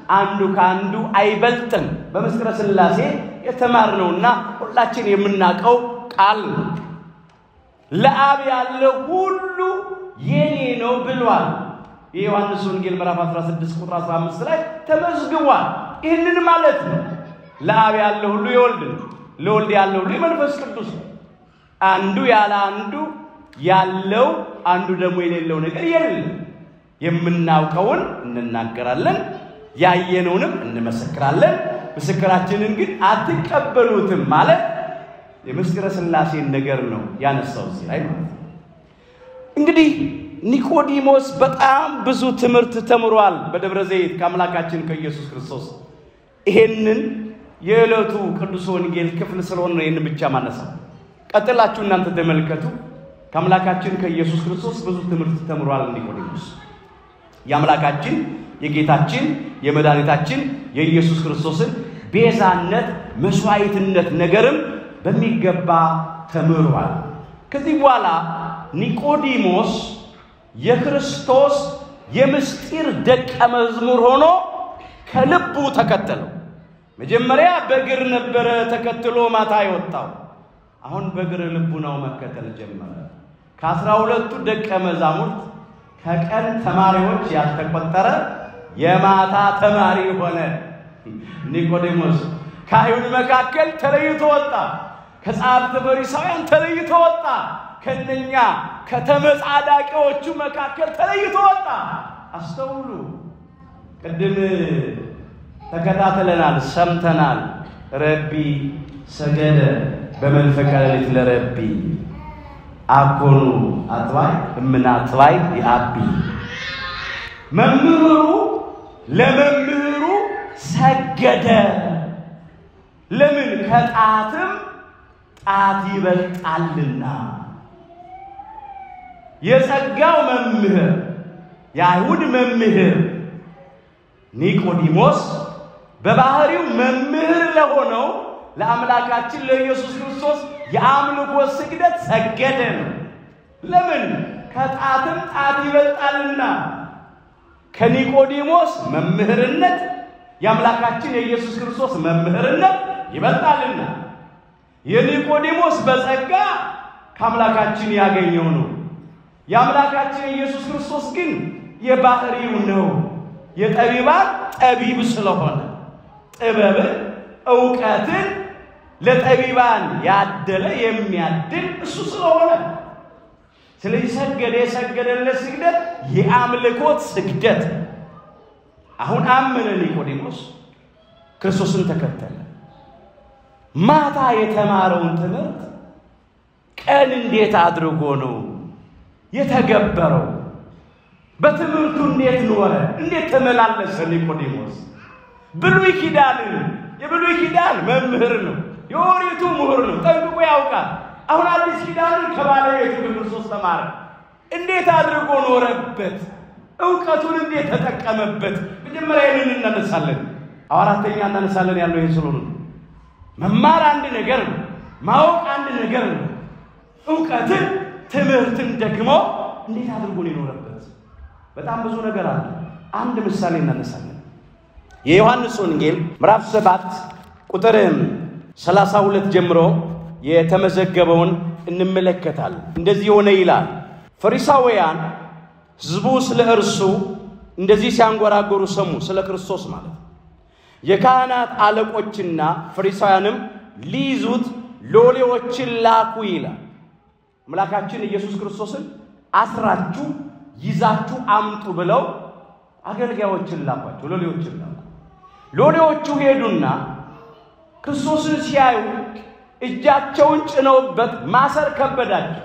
አንዱ ከአንዱ አይበልጥም። በምስጢረ ሥላሴ የተማርነውና ሁላችን የምናውቀው ቃል ነው። ለአብ ያለው ሁሉ የኔ ነው ብሏል። የዮሐንስ ወንጌል ምዕራፍ 16 ቁጥር 15 ላይ ተመዝግቧል። ይህንን ማለት ነው። ለአብ ያለው ሁሉ የወልድ ነው፣ ለወልድ ያለው ሁሉ የመንፈስ ቅዱስ ነው። አንዱ ያለ አንዱ ያለው አንዱ ደግሞ የሌለው ነገር የለም። የምናውቀውን እንናገራለን፣ ያየነውንም እንመሰክራለን። ምስክራችንን ግን አትቀበሉትም ማለት የምስጢረ ሥላሴን ነገር ነው ያነሳው እዚህ ላይ ማለት ነው። እንግዲህ ኒቆዲሞስ በጣም ብዙ ትምህርት ተምሯል በደብረ ዘይት ከአምላካችን ከኢየሱስ ክርስቶስ። ይሄንን የዕለቱ ቅዱስ ወንጌል ክፍል ስለሆነ ነው ይህን ብቻ ማነሳው። ቀጥላችሁ እናንተ ተመልከቱ። ከአምላካችን ከኢየሱስ ክርስቶስ ብዙ ትምህርት ተምሯል ኒቆዲሞስ። የአምላካችን የጌታችን የመድኃኒታችን የኢየሱስ ክርስቶስን ቤዛነት መስዋዕትነት ነገርም በሚገባ ተምሯል። ከዚህ በኋላ ኒቆዲሞስ የክርስቶስ የምስጢር ደቀ መዝሙር ሆኖ ከልቡ ተከተለው። መጀመሪያ በእግር ነበረ ተከትሎ ማታ የወጣው። አሁን በእግር ልቡናው መከተል ጀመረ። ከአስራ ሁለቱ ደቀ መዛሙርት ከቀን ተማሪዎች ያልተቆጠረ የማታ ተማሪ ሆነ። ኒቆዲሞስ ከአይሁድ መካከል ተለይቶ ወጣ። ከጸሐፍተ ፈሪሳውያን ተለይቶ ወጣ። ከነኛ ከተመጻዳቂዎቹ መካከል ተለይቶ ወጣ። አስተውሉ። ቅድም ተከታትለናል፣ ሰምተናል። ረቢ ሰገደ በመንፈቀ ሌሊት ለረቢ አኮኑ አጥባይ እምና አጥባይ የአቢ መምህሩ ለመምህሩ ሰገደ። ለምን? ከጣትም ጣት ይበልጣልና። የጸጋው መምህር የአይሁድ መምህር ኒቆዲሞስ በባህሪው መምህር ለሆነው ለአምላካችን ለኢየሱስ ክርስቶስ የአምልኮ ስግደት ሰገደ ነው። ለምን? ከጣትም ጣት ይበልጣልና። ከኒቆዲሞስ መምህርነት የአምላካችን የኢየሱስ ክርስቶስ መምህርነት ይበልጣልና። የኒቆዲሞስ በጸጋ ከአምላካችን ያገኘው ነው። የአምላካችን የኢየሱስ ክርስቶስ ግን የባህሪው ነው። የጠቢባን ጠቢብ ስለሆነ ጥበብን እውቀትን ለጠቢባን ያደለ የሚያድል እሱ ስለሆነ ስለዚህ ሰገደ። የሰገደለት ስግደት የአምልኮት ስግደት። አሁን አመነ ኒቆዲሞስ፣ ክርስቶስን ተከተለ። ማታ የተማረውን ትምህርት ቀን እንዴት አድርጎ ነው የተገበረው? በትምህርቱ እንዴት ኖረ? እንዴት ተመላለሰ? ኒቆዲሞስ ብሉይ ኪዳንን የብሉይ ኪዳን መምህር ነው። የኦሪቱ ምሁር ነው። ጠንቅቆ ያውቃል። አሁን አዲስ ኪዳንን ከባለቤቱ ክርስቶስ ተማረ። እንዴት አድርጎ ኖረበት? እውቀቱን እንዴት ተጠቀመበት? መጀመሪያ ይህንን እናነሳለን። አራተኛ እናነሳለን ያለው ይህ ስለሆነ መማር አንድ ነገር ነው። ማወቅ አንድ ነገር ነው። እውቀትን ትምህርትን ደግሞ እንዴት አድርጎ ነው የኖረበት? በጣም ብዙ ነገር አለ። አንድ ምሳሌ እናነሳለን። የዮሐንስ ወንጌል ምዕራፍ ሰባት ቁጥር ሰላሳ ሁለት ጀምሮ የተመዘገበውን እንመለከታለን። እንደዚህ ሆነ ይላል። ፈሪሳውያን ሕዝቡ ስለ እርሱ እንደዚህ ሲያንጎራጎሩ ሰሙ። ስለ ክርስቶስ ማለት ነው። የካህናት አለቆችና ፈሪሳውያንም ሊይዙት ሎሌዎችን ላኩ ይላል። አምላካችን ኢየሱስ ክርስቶስን አስራችሁ ይዛችሁ አምጡ ብለው አገልጋዮችን ላኳቸው፣ ሎሌዎችን ላኩ። ሎሌዎቹ ሄዱና ክርስቶስን ሲያዩ እጃቸውን ጭነውበት ማሰር ከበዳቸው።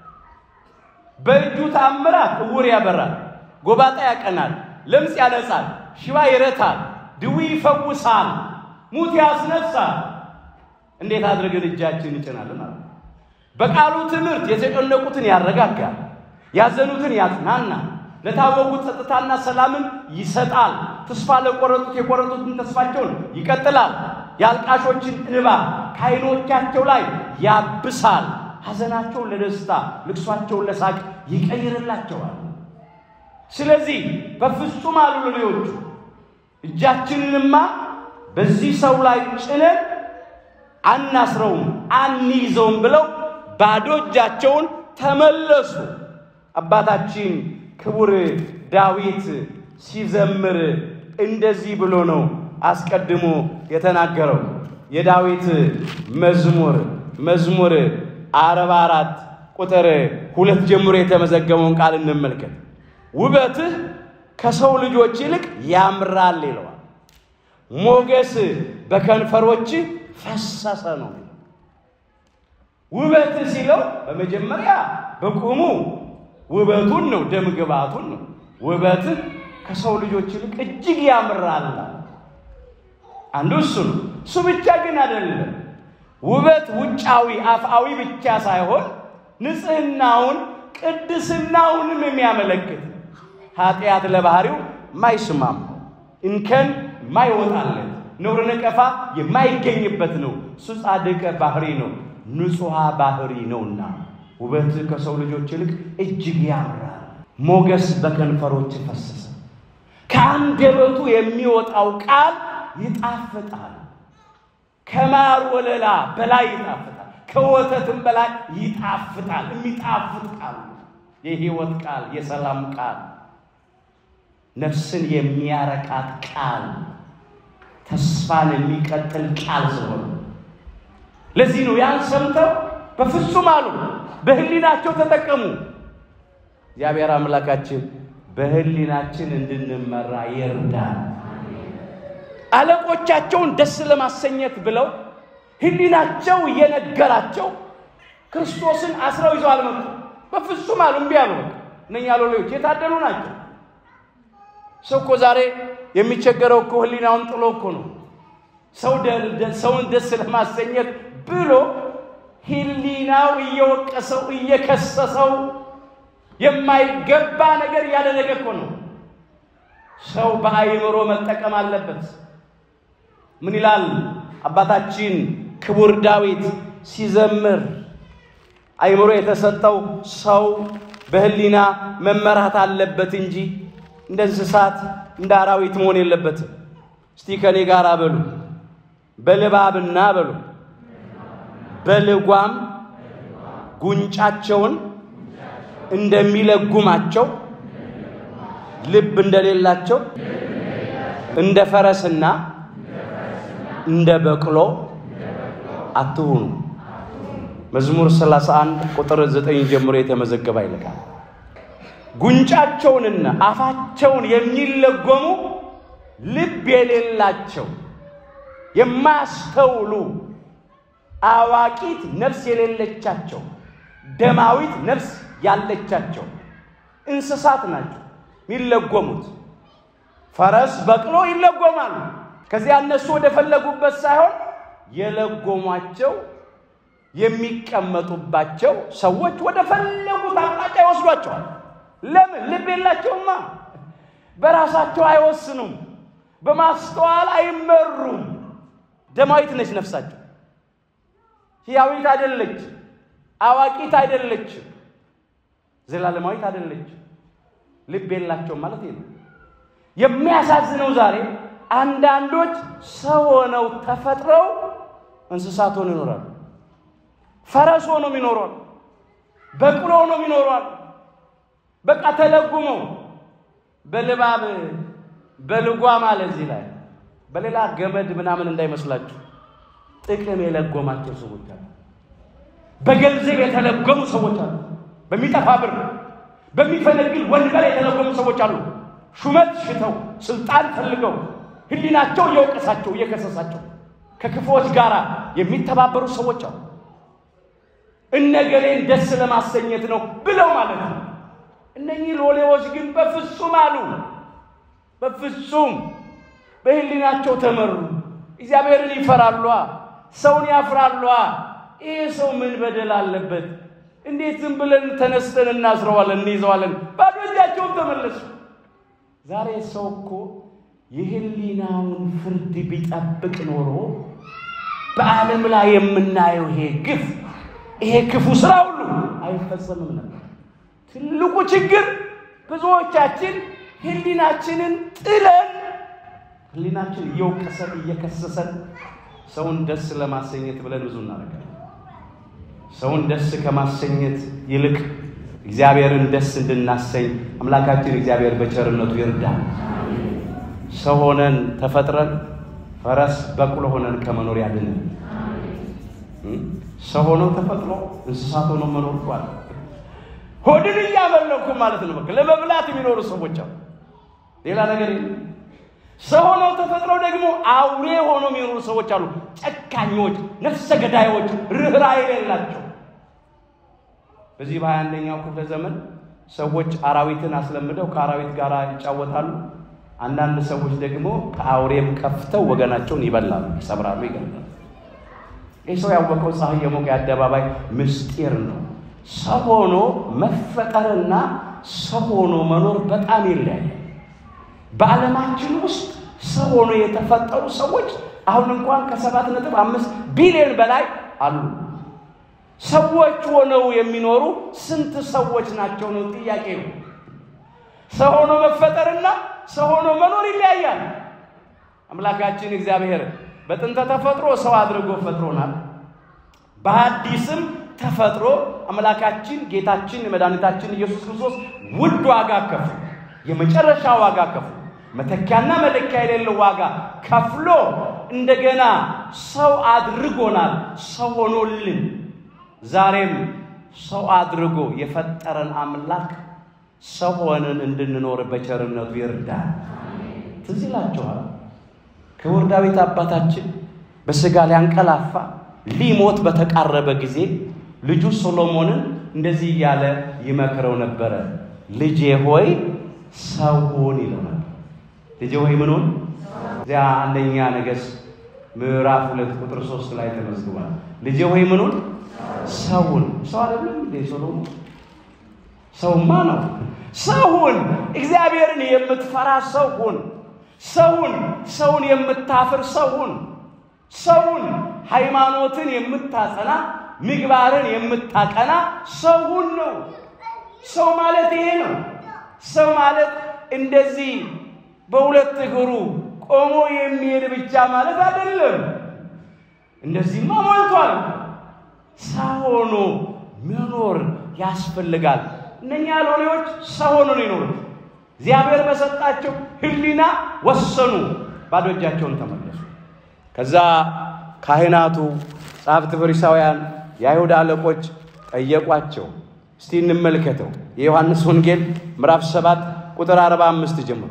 በእጁ ታምራት ዕውር ያበራል፣ ጎባጣ ያቀናል፣ ለምጽ ያነጻል፣ ሽባ ይረታል፣ ድዊ ይፈውሳል፣ ሙት ያስነሳል። እንዴት አድርገን እጃችን እንጭናለን አለ። በቃሉ ትምህርት የተጨነቁትን ያረጋጋል፣ ያዘኑትን ያጽናናል፣ ለታወቁት ጸጥታና ሰላምን ይሰጣል፣ ተስፋ ለቆረጡት የቆረጡትን ተስፋቸውን ይቀጥላል፣ የአልቃሾችን እንባ ከዓይኖቻቸው ላይ ያብሳል፣ ሐዘናቸውን ለደስታ ልቅሷቸውን ለሳቅ ይቀይርላቸዋል። ስለዚህ በፍጹም አሉ ሎሌዎቹ እጃችንንማ በዚህ ሰው ላይ ጭነን አናስረውም፣ አንይዘውም ብለው ባዶ እጃቸውን ተመለሱ። አባታችን ክቡር ዳዊት ሲዘምር እንደዚህ ብሎ ነው አስቀድሞ የተናገረው። የዳዊት መዝሙር መዝሙር አርባ አራት ቁጥር ሁለት ጀምሮ የተመዘገበውን ቃል እንመልከት። ውበትህ ከሰው ልጆች ይልቅ ያምራል ይለዋል። ሞገስ በከንፈሮች ፈሰሰ ነው። ውበት ሲለው በመጀመሪያ በቁሙ ውበቱን ነው፣ ደም ግባቱን ነው። ውበትህ ከሰው ልጆች ይልቅ እጅግ ያምራል። አንዱ እሱ ነው። እሱ ብቻ ግን አይደለም። ውበት ውጫዊ አፍአዊ ብቻ ሳይሆን ንጽህናውን ቅድስናውንም የሚያመለክት ኃጢአት ለባህሪው ማይስማም እንከን ማይወጣለት ነውር ነቀፋ የማይገኝበት ነው። እሱ ጻድቅ ባህሪ ነው፣ ንጹሐ ባህሪ ነውና ውበት ከሰው ልጆች ይልቅ እጅግ ያምራል። ሞገስ በከንፈሮች ፈሰሰ። ከአንደበቱ የሚወጣው ቃል ይጣፍጣል። ከማር ወለላ በላይ ይጣፍጣል። ከወተትም በላይ ይጣፍጣል። የሚጣፍጥ ቃል፣ የሕይወት ቃል፣ የሰላም ቃል፣ ነፍስን የሚያረቃት ቃል፣ ተስፋን የሚቀጥል ቃል ስለሆነ ለዚህ ነው ያን ሰምተው በፍጹም አሉ፣ በሕሊናቸው ተጠቀሙ። እግዚአብሔር አምላካችን በሕሊናችን እንድንመራ ይርዳል። አለቆቻቸውን ደስ ለማሰኘት ብለው ሕሊናቸው እየነገራቸው ክርስቶስን አስረው ይዘው አልመጡ። በፍጹም አሉ፣ እምቢ አሉ። በቃ እነኛ ሎሌዎች የታደሉ ናቸው። ሰው እኮ ዛሬ የሚቸገረው እኮ ሕሊናውን ጥሎ እኮ ነው። ሰውን ደስ ለማሰኘት ብሎ ሕሊናው እየወቀሰው እየከሰሰው የማይገባ ነገር እያደረገ እኮ ነው። ሰው በአእምሮ መጠቀም አለበት። ምን ይላል አባታችን ክቡር ዳዊት ሲዘምር? አእምሮ የተሰጠው ሰው በሕሊና መመራት አለበት እንጂ እንደ እንስሳት እንደ አራዊት መሆን የለበትም። እስቲ ከኔ ጋር በሉ በልባብና በሉ በልጓም ጉንጫቸውን እንደሚለጉማቸው ልብ እንደሌላቸው እንደ ፈረስና እንደ በቅሎ አትሁኑ። መዝሙር 31 ቁጥር 9 ጀምሮ የተመዘገበ ይልቃል። ጉንጫቸውንና አፋቸውን የሚለጎሙ ልብ የሌላቸው የማያስተውሉ አዋቂት ነፍስ የሌለቻቸው ደማዊት ነፍስ ያለቻቸው እንስሳት ናቸው የሚለጎሙት። ፈረስ በቅሎ ይለጎማሉ። ከዚያ እነሱ ወደ ፈለጉበት ሳይሆን የለጎሟቸው የሚቀመጡባቸው ሰዎች ወደ ፈለጉት አቅጣጫ ይወስዷቸዋል። ለምን? ልብ የላቸውማ። በራሳቸው አይወስኑም። በማስተዋል አይመሩም። ደማዊት ነች ነፍሳቸው። ሕያዊት አይደለች። አዋቂት አይደለችም። ዘላለማዊት አይደለችም። ልብ የላቸውም ማለት ነው። የሚያሳዝነው ዛሬ አንዳንዶች ሰው ሆነው ተፈጥረው እንስሳት ሆነው ይኖራሉ። ፈረስ ሆነው ይኖሯል። በቅሎ ሆነው ይኖሯል። በቃ ተለጉመው በልባብ በልጓም አለ እዚህ ላይ በሌላ ገመድ ምናምን እንዳይመስላችሁ ጥቅም የለጎማቸው ሰዎች አሉ። በገንዘብ የተለጎሙ ሰዎች አሉ። በሚጠፋ ብር በሚፈነግል ወንበር የተለጎሙ ሰዎች አሉ። ሹመት ሽተው ስልጣን ፈልገው ሕሊናቸው እየወቀሳቸው እየከሰሳቸው ከክፉዎች ጋር የሚተባበሩ ሰዎች አሉ። እነገሌን ደስ ለማሰኘት ነው ብለው ማለት ነው። እነኚህ ሎሌዎች ግን በፍጹም አሉ፣ በፍጹም በሕሊናቸው ተመሩ። እግዚአብሔርን ይፈራሏ፣ ሰውን ያፍራሏ። ይህ ሰው ምን በደል አለበት? እንዴት ዝም ብለን ተነስተን እናስረዋለን፣ እንይዘዋለን? ባዶ እጃቸውን ተመለሱ። ዛሬ ሰው እኮ የሕሊናውን ፍርድ ቢጠብቅ ኖሮ በዓለም ላይ የምናየው ይሄ ግፍ ይሄ ክፉ ስራ ሁሉ አይፈጸምም ነበር። ትልቁ ችግር ብዙዎቻችን ሕሊናችንን ጥለን ህሊናችን እየወቀሰን እየከሰሰን ሰውን ደስ ለማሰኘት ብለን ብዙ እናደርጋለን። ሰውን ደስ ከማሰኘት ይልቅ እግዚአብሔርን ደስ እንድናሰኝ አምላካችን እግዚአብሔር በቸርነቱ ይርዳል። ሰው ሆነን ተፈጥረን ፈረስ በቅሎ ሆነን ከመኖር ያድነን። ሰው ሆነው ተፈጥሮ እንስሳት ሆነው መኖር እኳል ሆድን እያመለኩ ማለት ነው። በቃ ለመብላት የሚኖሩ ሰዎች አሉ። ሌላ ነገር የለም። ሰው ሆነው ተፈጥረው ደግሞ አውሬ ሆነው የሚኖሩ ሰዎች አሉ። ጨካኞች፣ ነፍሰ ገዳዮች፣ ርኅራኄ የሌላቸው። በዚህ በሀያ አንደኛው ክፍለ ዘመን ሰዎች አራዊትን አስለምደው ከአራዊት ጋር ይጫወታሉ። አንዳንድ ሰዎች ደግሞ ከአውሬም ከፍተው ወገናቸውን ይበላሉ፣ ይሰብራሉ፣ ይገላሉ። ይህ ሰው ያወቀው ፀሐይ የሞቀ የአደባባይ ምስጢር ነው። ሰው ሆኖ መፈጠርና ሰው ሆኖ መኖር በጣም ይለያያል። በዓለማችን ውስጥ ሰው ሆኖ የተፈጠሩ ሰዎች አሁን እንኳን ከሰባት ነጥብ አምስት ቢሊዮን በላይ አሉ። ሰዎች ሆነው የሚኖሩ ስንት ሰዎች ናቸው ነው ጥያቄው። ሰው ሆኖ መፈጠርና ሰው ሆኖ መኖር ይለያያል። አምላካችን እግዚአብሔር በጥንተ ተፈጥሮ ሰው አድርጎ ፈጥሮናል። በአዲስም ተፈጥሮ አምላካችን ጌታችን መድኃኒታችን ኢየሱስ ክርስቶስ ውድ ዋጋ ከፍሎ የመጨረሻ ዋጋ ከፍሎ መተኪያና መለኪያ የሌለው ዋጋ ከፍሎ እንደገና ሰው አድርጎናል። ሰው ሆኖልን ዛሬም ሰው አድርጎ የፈጠረን አምላክ ሰው ሆነን እንድንኖር በቸርነቱ ይርዳል። ትዝ ይላችኋል ክቡር ዳዊት አባታችን በሥጋ ሊያንቀላፋ ሊሞት በተቃረበ ጊዜ ልጁ ሶሎሞንን እንደዚህ እያለ ይመክረው ነበረ። ልጄ ሆይ ሰው ሁን ይለው ነበር። ልጄ ሆይ ምን ሁን? እዚያ አንደኛ ነገሥት ምዕራፍ ሁለት ቁጥር ሶስት ላይ ተመዝግቧል። ልጄ ሆይ ምን ሁን? ሰው ሁን። ሰው አይደለም እንዴ ሶሎሞን? ሰውማ ነው። ሰው ሁን። እግዚአብሔርን የምትፈራ ሰው ሁን። ሰውን ሰውን የምታፍር ሰውን ሰውን ሃይማኖትን የምታጸና ምግባርን የምታቀና ሰውን ነው። ሰው ማለት ይሄ ነው። ሰው ማለት እንደዚህ በሁለት እግሩ ቆሞ የሚሄድ ብቻ ማለት አይደለም። እንደዚህማ ሞልቷል። ሰው ሆኖ መኖር ያስፈልጋል። እነኛ ሎሌዎች ሰው ሆኖ ነው የኖሩት። እግዚአብሔር በሰጣቸው ሕሊና ወሰኑ። ባዶ እጃቸውን ተመለሱ። ከዛ ካህናቱ፣ ጸሐፍት፣ ፈሪሳውያን፣ የአይሁድ አለቆች ጠየቋቸው። እስቲ እንመልከተው የዮሐንስ ወንጌል ምዕራፍ 7 ቁጥር 45 ጀምሮ።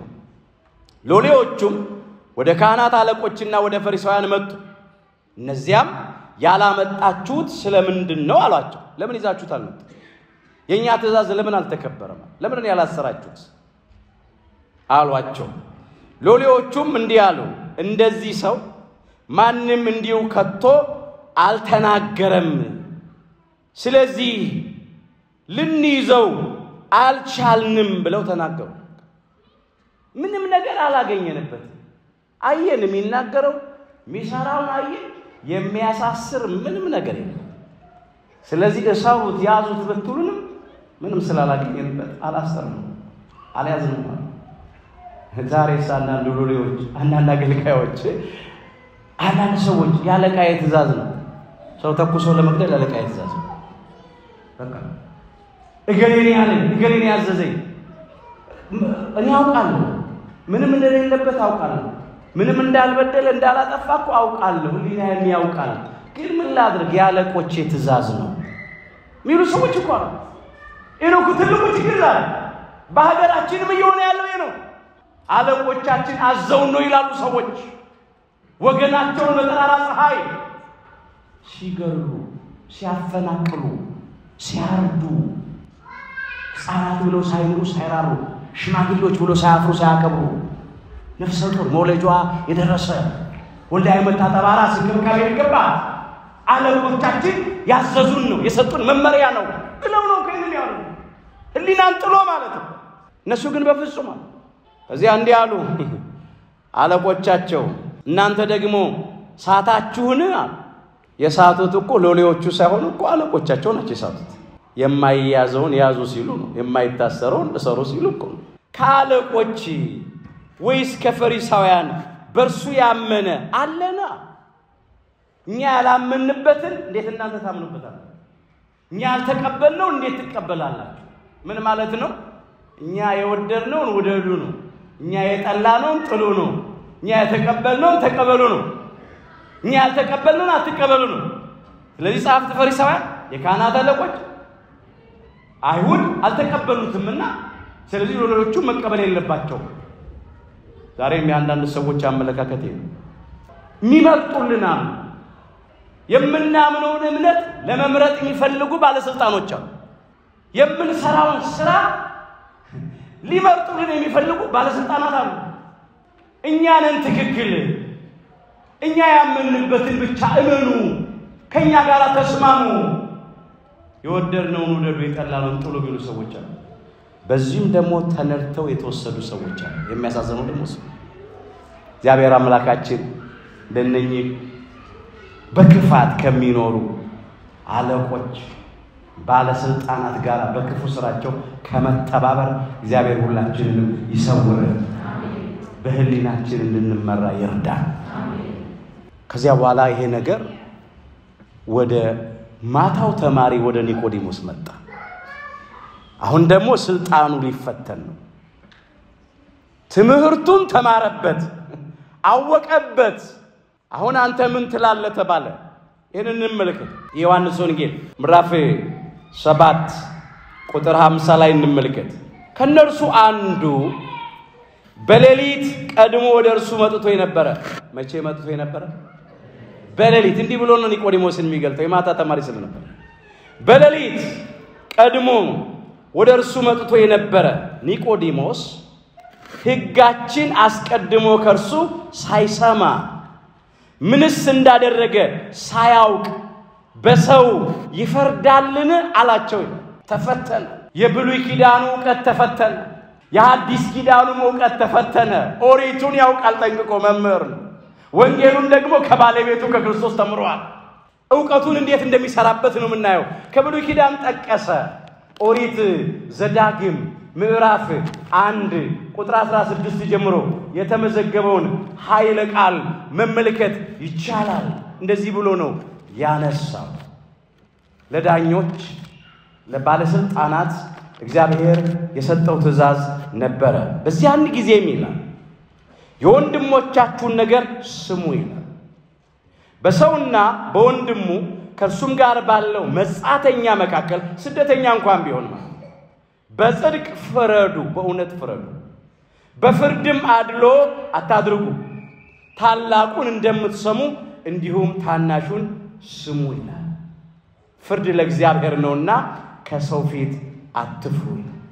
ሎሌዎቹም ወደ ካህናት አለቆችና ወደ ፈሪሳውያን መጡ። እነዚያም ያላመጣችሁት ስለምንድን ነው አሏቸው። ለምን ይዛችሁት አልመጡ? የእኛ ትእዛዝ ለምን አልተከበረም? ለምን ያላሰራችሁት አሏቸው። ሎሌዎቹም እንዲህ አሉ፣ እንደዚህ ሰው ማንም እንዲሁ ከቶ አልተናገረም። ስለዚህ ልንይዘው አልቻልንም ብለው ተናገሩ። ምንም ነገር አላገኘንበትም። አየን፣ የሚናገረው የሚሰራውን አየን፣ የሚያሳስር ምንም ነገር የለም። ስለዚህ እሰሩት፣ ያዙት ብትሉንም ምንም ስላላገኘንበት አላሰርንም፣ አልያዝንም። ዛሬስ አንዳንድ ሎሌዎች፣ አንዳንድ አገልጋዮች፣ አንዳንድ ሰዎች የአለቃዬ ትእዛዝ ነው ሰው ተኩሶ ለመግደል የአለቃዬ ትእዛዝ ነው። በቃ እገሌን ያለኝ እገሌን ያዘዘኝ እኔ አውቃለሁ። ምንም እንደሌለበት አውቃለሁ። ምንም እንዳልበደለ እንዳላጠፋ እኮ አውቃለሁ። ሕሊናዬም ያውቃል። ግን ምን ላድርግ? የአለቆቼ ትእዛዝ ነው የሚሉ ሰዎች እኮ ነው። ይህ ነው ትልቁ ችግር ዛሬ በሀገራችንም እየሆነ ያለው ይህ ነው። አለቆቻችን አዘውን ነው ይላሉ ሰዎች። ወገናቸውን በጠራራ ፀሐይ ሲገሉ፣ ሲያፈናቅሉ፣ ሲያርዱ ሕፃናት ብለው ሳይምሩ ሳይራሩ፣ ሽማግሌዎች ብሎ ሳያፍሩ ሳያከብሩ፣ ነፍሰ ጡር መውለጇ የደረሰ ወልዳ የመታጠብ አራስ እንክብካቤ የሚገባት አለቆቻችን ያዘዙን ነው የሰጡን መመሪያ ነው ብለው ነው ከህልን ያሉ ህሊናን ጥሎ ማለት ነው። እነሱ ግን በፍጹም አሉ። ከዚያ እንዲህ አሉ አለቆቻቸው፣ እናንተ ደግሞ ሳታችሁን አሉ። የሳቱት እኮ ሎሌዎቹ ሳይሆኑ እኮ አለቆቻቸው ናቸው የሳቱት። የማይያዘውን ያዙ ሲሉ ነው፣ የማይታሰረውን እሰሩ ሲሉ እኮ ነው። ከአለቆች ወይስ ከፈሪሳውያን በእርሱ ያመነ አለና። እኛ ያላመንበትን እንዴት እናንተ ታምኑበታል? እኛ ያልተቀበልነው እንዴት ትቀበላላችሁ? ምን ማለት ነው? እኛ የወደድነውን ውደዱ ነው። እኛ የጠላነውን ጥሉ ነው። እኛ የተቀበልነውን ተቀበሉ ነው። እኛ ያልተቀበልነውን አትቀበሉ ነው። ስለዚህ ጸሐፍት ፈሪሳውያን፣ የካህናት አለቆች አይሁድ አልተቀበሉትምና ስለዚህ ሌሎቹ መቀበል የለባቸውም። ዛሬም የአንዳንድ ሰዎች አመለካከት ነው። የሚመርጡልናል የምናምነውን እምነት ለመምረጥ የሚፈልጉ ባለስልጣኖች አሉ። የምንሰራውን ስራ ሊመርጡልን የሚፈልጉ ባለስልጣናት አሉ። እኛንን ትክክል፣ እኛ ያመንበትን ብቻ እመኑ፣ ከእኛ ጋር ተስማሙ፣ የወደድነውን ውደዱ፣ የጠላነውን ጥሉ የሚሉ ሰዎች አሉ። በዚህም ደግሞ ተነድተው የተወሰዱ ሰዎች አሉ። የሚያሳዝነው ደግሞ እሱ እግዚአብሔር አምላካችን እንደነኚህ በክፋት ከሚኖሩ አለቆች ባለስልጣናት ጋር በክፉ ስራቸው ከመተባበር እግዚአብሔር ሁላችንንም ይሰውርን፣ በህሊናችን እንድንመራ ይርዳል። ከዚያ በኋላ ይሄ ነገር ወደ ማታው ተማሪ ወደ ኒቆዲሞስ መጣ። አሁን ደግሞ ስልጣኑ ሊፈተን ነው። ትምህርቱን ተማረበት፣ አወቀበት። አሁን አንተ ምን ትላለህ ተባለ። ይህን እንመልከት። የዮሐንስ ወንጌል ምዕራፍ ሰባት ቁጥር ሃምሳ ላይ እንመልከት። ከእነርሱ አንዱ በሌሊት ቀድሞ ወደ እርሱ መጥቶ የነበረ መቼ መጥቶ የነበረ? በሌሊት እንዲህ ብሎ ነው ኒቆዲሞስን የሚገልጠው የማታ ተማሪ ስለነበር። በሌሊት ቀድሞ ወደ እርሱ መጥቶ የነበረ ኒቆዲሞስ ሕጋችን አስቀድሞ ከእርሱ ሳይሰማ ምንስ እንዳደረገ ሳያውቅ በሰው ይፈርዳልን? አላቸው። ተፈተነ። የብሉይ ኪዳኑ እውቀት ተፈተነ። የሐዲስ ኪዳኑም እውቀት ተፈተነ። ኦሪቱን ያውቃል ጠንቅቆ መምህር ነው። ወንጌሉን ደግሞ ከባለቤቱ ከክርስቶስ ተምሯል። እውቀቱን እንዴት እንደሚሰራበት ነው የምናየው። ከብሉይ ኪዳን ጠቀሰ። ኦሪት ዘዳግም ምዕራፍ አንድ ቁጥር 16 ጀምሮ የተመዘገበውን ኃይለ ቃል መመልከት ይቻላል። እንደዚህ ብሎ ነው ያነሳው። ለዳኞች ለባለስልጣናት እግዚአብሔር የሰጠው ትእዛዝ ነበረ። በዚያን ጊዜም ይላል የወንድሞቻችሁን ነገር ስሙ ይላል። በሰውና በወንድሙ ከእርሱም ጋር ባለው መጻተኛ መካከል ስደተኛ እንኳን ቢሆን ማለት በጽድቅ ፍረዱ፣ በእውነት ፍረዱ። በፍርድም አድሎ አታድርጉ። ታላቁን እንደምትሰሙ እንዲሁም ታናሹን ስሙ ይላል። ፍርድ ለእግዚአብሔር ነውና ከሰው ፊት አትፍሩ።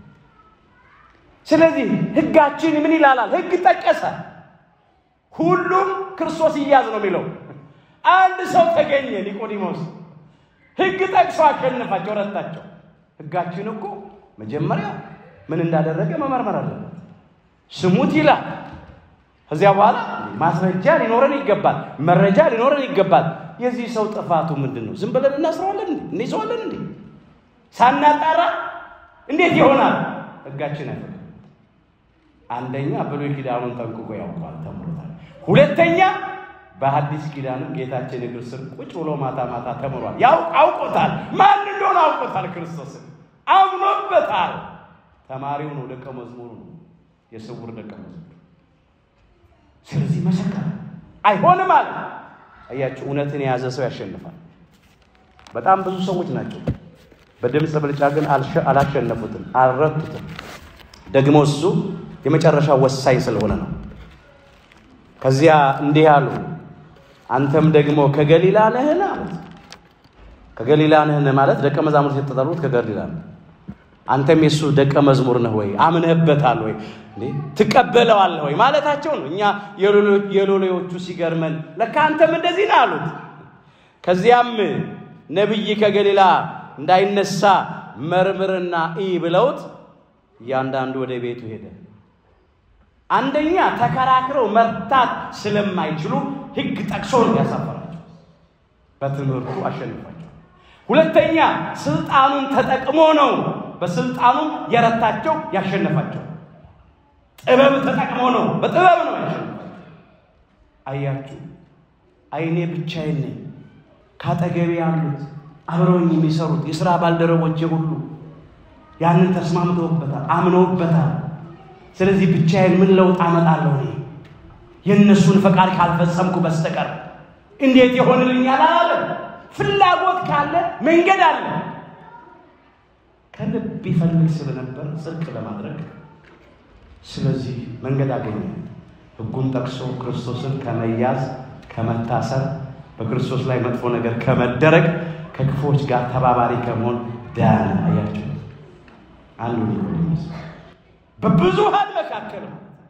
ስለዚህ ሕጋችን ምን ይላላል? ሕግ ጠቀሰ። ሁሉም ክርስቶስ ይያዝ ነው የሚለው። አንድ ሰው ተገኘ፣ ኒቆዲሞስ ሕግ ጠቅሶ አሸነፋቸው፣ ረታቸው። ሕጋችን እኮ መጀመሪያ ምን እንዳደረገ መመርመር አለበት። ስሙት ይላል። ከዚያ በኋላ ማስረጃ ሊኖረን ይገባል፣ መረጃ ሊኖረን ይገባል። የዚህ ሰው ጥፋቱ ምንድን ነው? ዝም ብለን እናስረዋለን እንዴ? እንይዘዋለን እንዴ? ሳናጣራ እንዴት ይሆናል? ሕጋችን አይፈቅድም። አንደኛ ብሉይ ኪዳኑን ጠንቅቆ ያውቋል፣ ተምሮታል። ሁለተኛ በሐዲስ ኪዳንም ጌታችን እግር ስር ቁጭ ብሎ ማታ ማታ ተምሯል። ያው አውቆታል። ማን እንደሆነ አውቆታል። ክርስቶስን አምኖበታል። ተማሪው ነው፣ ደቀ መዝሙሩ ነው፣ የስውር ደቀ መዝሙር። ስለዚህ መሰከረ። አይሆንም አለ። አያችሁ፣ እውነትን የያዘ ሰው ያሸንፋል። በጣም ብዙ ሰዎች ናቸው። በድምፅ ብልጫ ግን አላሸነፉትም፣ አልረቱትም። ደግሞ እሱ የመጨረሻ ወሳኝ ስለሆነ ነው። ከዚያ እንዲህ አሉ፣ አንተም ደግሞ ከገሊላ ነህን አሉት። ከገሊላ ነህን ማለት ደቀ መዛሙርት የተጠሩት ከገሊላ ነው። አንተም የእሱ ደቀ መዝሙር ነህ ወይ? አምነህበታል ወይ? ትቀበለዋለህ ወይ ማለታቸው ነው። እኛ የሎሌዎቹ ሲገርመን ለካ አንተም እንደዚህ ነህ አሉት። ከዚያም ነቢይ ከገሊላ እንዳይነሳ መርምርና ኢ ብለውት እያንዳንዱ ወደ ቤቱ ሄደ። አንደኛ ተከራክረው መርታት ስለማይችሉ ሕግ ጠቅሶ ነው ያሳፈራቸው፣ በትምህርቱ አሸንፏቸው። ሁለተኛ ስልጣኑን ተጠቅሞ ነው በስልጣኑ የረታቸው ያሸነፋቸው። ጥበብ ተጠቅሞ ነው፣ በጥበብ ነው ያሸነፋቸው። አያችሁ፣ አይኔ ብቻዬን ነኝ። ካጠገቤ ያሉት አብረውኝ የሚሰሩት የሥራ ባልደረቦቼ ሁሉ ያንን ተስማምተውበታል፣ አምነውበታል። ስለዚህ ብቻዬን ምን ለውጥ አመጣለሁ? እኔ የእነሱን ፈቃድ ካልፈጸምኩ በስተቀር እንዴት ይሆንልኛል? አላለም። ፍላጎት ካለ መንገድ አለ። ከልብ ይፈልግ ስለነበር ጽድቅ ለማድረግ ስለዚህ መንገድ አገኘ። ሕጉን ጠቅሶ ክርስቶስን ከመያዝ ከመታሰር፣ በክርስቶስ ላይ መጥፎ ነገር ከመደረግ፣ ከክፎች ጋር ተባባሪ ከመሆን ዳነ። አያቸው አንዱ ኒቆዲሞስ በብዙሃን መካከል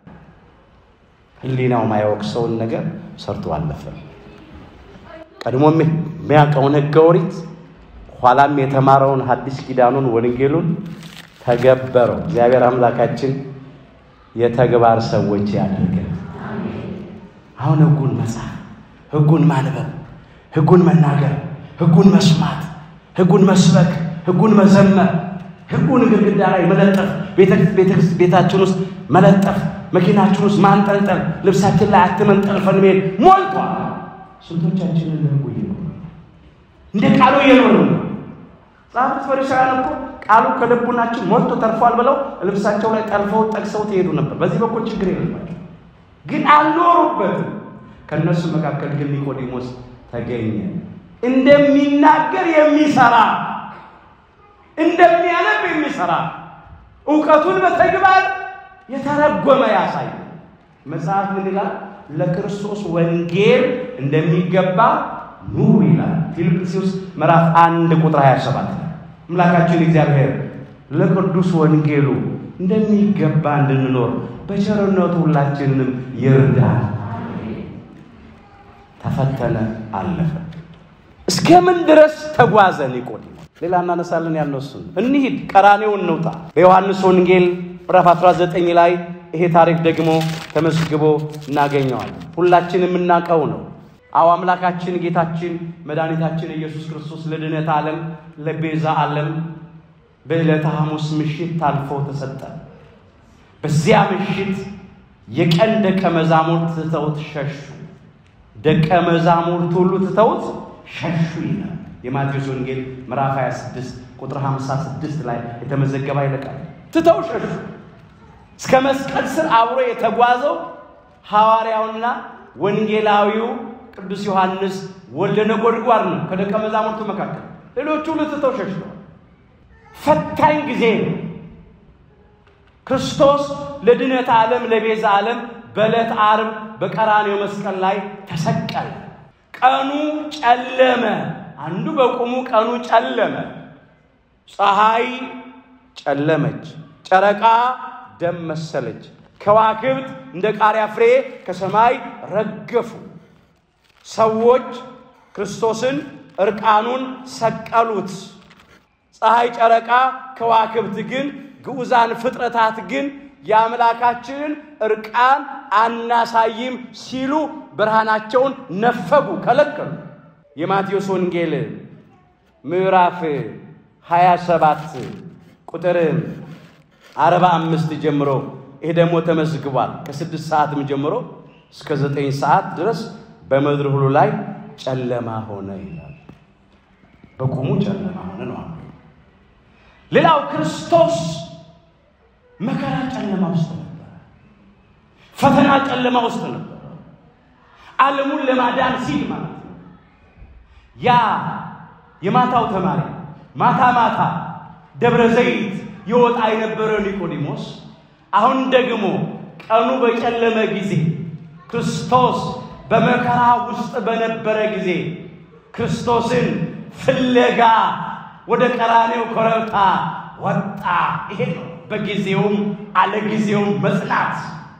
ሕሊናው ማያወቅሰውን ነገር ሰርቶ አለፈ። ቀድሞ የሚያውቀውን ሕገ ኦሪት ኋላም የተማረውን ሐዲስ ኪዳኑን ወንጌሉን ተገበረው። እግዚአብሔር አምላካችን የተግባር ሰዎች ያደርገን። አሁን ሕጉን መጻፍ፣ ሕጉን ማንበብ፣ ሕጉን መናገር፣ ሕጉን መስማት፣ ሕጉን መስበክ፣ ሕጉን መዘመር፣ ሕጉን ግድግዳ ላይ መለጠፍ፣ ቤታችን ውስጥ መለጠፍ፣ መኪናችን ውስጥ ማንጠልጠል፣ ልብሳችን ላይ አትመንጠልፈን መሄድ ሞልቷል። ስንቶቻችንን ለሕጉ እየኖሩ እንደ ቃሉ እየኖሩ ነው። ጸሐፍት ፈሪሳውያን እኮ ቃሉ ከልቡናችን ሞልቶ ተርፏል ብለው ልብሳቸው ላይ ጠልፈው ጠቅሰው ትሄዱ ነበር። በዚህ በኩል ችግር የለባቸው፣ ግን አልኖሩበትም። ከእነሱ መካከል ግን ኒቆዲሞስ ተገኘ። እንደሚናገር የሚሰራ እንደሚያነብ የሚሰራ እውቀቱን በተግባር የተረጎመ ያሳይ። መጽሐፍ ምን ይላል? ለክርስቶስ ወንጌል እንደሚገባ ኑሩ ይላል። ፊልጵስዩስ ምዕራፍ አንድ ቁጥር 27 አምላካችን እግዚአብሔር ለቅዱስ ወንጌሉ እንደሚገባ እንድንኖር በቸርነቱ ሁላችንንም ይርዳል። ተፈተነ፣ አለፈ። እስከምን ድረስ ተጓዘ ኒቆዲሞስ? ሌላ እናነሳለን ያልነው እሱን። እንሂድ፣ ቀራኔው እንውጣ። በዮሐንስ ወንጌል ምዕራፍ 19 ላይ ይሄ ታሪክ ደግሞ ተመዝግቦ እናገኘዋለን። ሁላችን የምናውቀው ነው። አዎ አምላካችን ጌታችን መድኃኒታችን ኢየሱስ ክርስቶስ ለድነት ዓለም ለቤዛ ዓለም በዕለተ ሐሙስ ምሽት ታልፎ ተሰጠ። በዚያ ምሽት የቀን ደቀ መዛሙርት ትተውት ሸሹ። ደቀ መዛሙርት ሁሉ ትተውት ሸሹ ይላል የማቴዎስ ወንጌል ምዕራፍ 26 ቁጥር 56 ላይ የተመዘገበ አይለቃል። ትተው ሸሹ። እስከ መስቀል ስር አብሮ የተጓዘው ሐዋርያውና ወንጌላዊው ቅዱስ ዮሐንስ ወልደ ነጎድጓድ ነው ከደቀ መዛሙርቱ መካከል። ሌሎቹ ሁሉ ትተው ሸሽተዋል። ፈታኝ ጊዜ ነው። ክርስቶስ ለድነት ዓለም ለቤዛ ዓለም በዕለት ዓርብ በቀራኔው መስቀል ላይ ተሰቀለ። ቀኑ ጨለመ። አንዱ በቁሙ ቀኑ ጨለመ። ፀሐይ ጨለመች፣ ጨረቃ ደም መሰለች፣ ከዋክብት እንደ ቃሪያ ፍሬ ከሰማይ ረገፉ። ሰዎች ክርስቶስን እርቃኑን ሰቀሉት። ፀሐይ፣ ጨረቃ፣ ከዋክብት ግን ግዑዛን ፍጥረታት ግን የአምላካችንን እርቃን አናሳይም ሲሉ ብርሃናቸውን ነፈጉ፣ ከለከሉ። የማቴዎስ ወንጌል ምዕራፍ 27 ቁጥር 45 ጀምሮ ይሄ ደግሞ ተመዝግቧል። ከስድስት ሰዓትም ጀምሮ እስከ ዘጠኝ ሰዓት ድረስ በምድር ሁሉ ላይ ጨለማ ሆነ ይላል። በቁሙ ጨለማ ሆነ ነው። ሌላው ክርስቶስ መከራ ጨለማ ውስጥ ነበረ። ፈተና ጨለማ ውስጥ ነበረ። ዓለሙን ለማዳን ሲል ማለት ነው። ያ የማታው ተማሪ ማታ ማታ ደብረ ዘይት ይወጣ የነበረው ኒቆዲሞስ አሁን ደግሞ ቀኑ በጨለመ ጊዜ ክርስቶስ በመከራ ውስጥ በነበረ ጊዜ ክርስቶስን ፍለጋ ወደ ቀራኔው ኮረብታ ወጣ። ይሄ ነው በጊዜውም አለጊዜውም መጽናት፣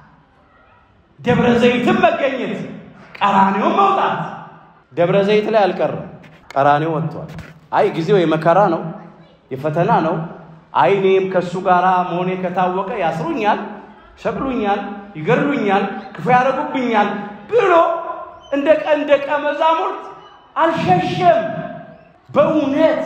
ደብረ ዘይትም መገኘት፣ ቀራኔው መውጣት። ደብረ ዘይት ላይ አልቀረም፣ ቀራኔው ወጥቷል። አይ ጊዜው የመከራ ነው፣ የፈተና ነው። አይ እኔም ከእሱ ጋር መሆኔ ከታወቀ ያስሩኛል፣ ይሰቅሉኛል፣ ይገድሉኛል፣ ክፉ ያደርጉብኛል ብሎ እንደ ቀን ደቀ መዛሙርት አልሸሸም። በእውነት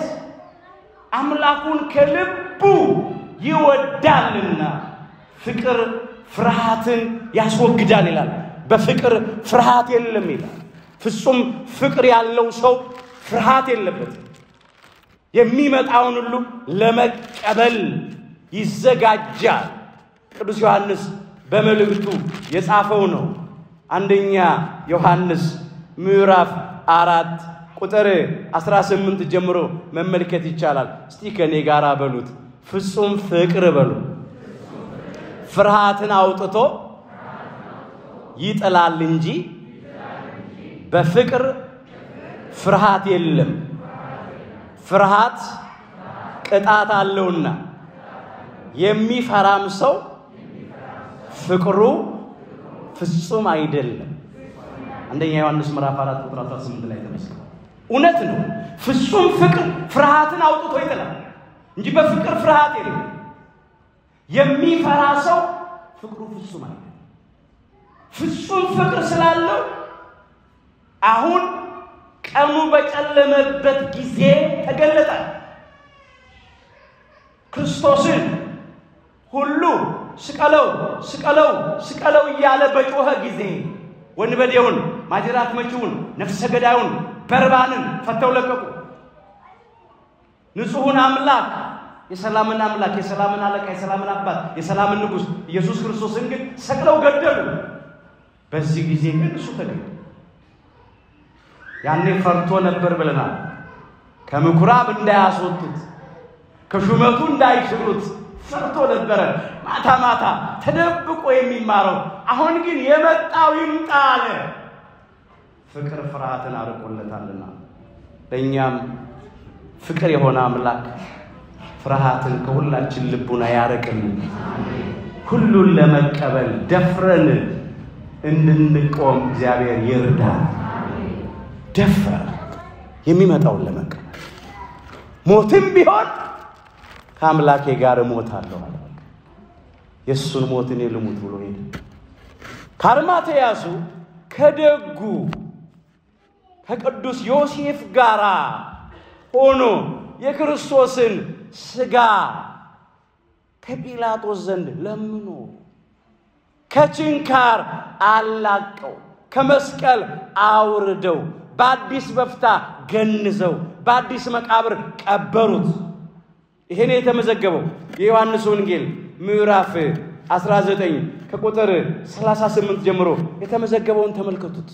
አምላኩን ከልቡ ይወዳልና ፍቅር ፍርሃትን ያስወግዳል ይላል። በፍቅር ፍርሃት የለም ይላል። ፍጹም ፍቅር ያለው ሰው ፍርሃት የለበትም። የሚመጣውን ሁሉ ለመቀበል ይዘጋጃል። ቅዱስ ዮሐንስ በመልእክቱ የጻፈው ነው። አንደኛ ዮሐንስ ምዕራፍ አራት ቁጥር 18 ጀምሮ መመልከት ይቻላል። እስቲ ከእኔ ጋር በሉት፣ ፍጹም ፍቅር በሉ ፍርሃትን አውጥቶ ይጥላል እንጂ በፍቅር ፍርሃት የለም። ፍርሃት ቅጣት አለውና የሚፈራም ሰው ፍቅሩ ፍጹም አይደለም። አንደኛ ዮሐንስ ምዕራፍ 4 ቁጥር 18 ላይ ተመስሏል። እውነት ነው። ፍጹም ፍቅር ፍርሃትን አውጥቶ ይጥላል እንጂ በፍቅር ፍርሃት የለም። የሚፈራ ሰው ፍቅሩ ፍጹም አይደለም። ፍጹም ፍቅር ስላለው አሁን ቀኑ በጨለመበት ጊዜ ተገለጠ። ክርስቶስን ሁሉ ስቀለው ስቀለው ስቀለው እያለ በጮኸ ጊዜ ወንበዴውን፣ ማጅራት መቺውን፣ ነፍሰ ገዳዩን በርባንን ፈተው ለቀቁ። ንጹሑን አምላክ የሰላምን አምላክ የሰላምን አለቃ የሰላምን አባት የሰላምን ንጉሥ ኢየሱስ ክርስቶስን ግን ሰቅለው ገደሉ። በዚህ ጊዜ ግን እሱ ተገኘ። ያኔ ፈርቶ ነበር ብለናል። ከምኩራብ እንዳያስወጡት ከሹመቱ እንዳይሽሩት ፈርቶ ነበረ። ማታ ማታ ተደብቆ የሚማረው አሁን ግን የመጣው ይምጣ አለ። ፍቅር ፍርሃትን አርቆለታልና ለእኛም ፍቅር የሆነ አምላክ ፍርሃትን ከሁላችን ልቡና ያርቅልን። ሁሉን ለመቀበል ደፍረን እንድንቆም እግዚአብሔር ይርዳል። ደፍረን የሚመጣውን ለመቀበል ሞትም ቢሆን ከአምላኬ ጋር እሞታለሁ አለ። የእሱን ሞት እኔ ልሙት ብሎ ሄደ። ከአርማትያሱ ከደጉ ከቅዱስ ዮሴፍ ጋር ሆኖ የክርስቶስን ሥጋ ከጲላጦስ ዘንድ ለምኖ ከችንካር አላቀው ከመስቀል አውርደው በአዲስ በፍታ ገንዘው በአዲስ መቃብር ቀበሩት። ይሄን የተመዘገበው የዮሐንስ ወንጌል ምዕራፍ 19 ከቁጥር 38 ጀምሮ የተመዘገበውን ተመልከቱት።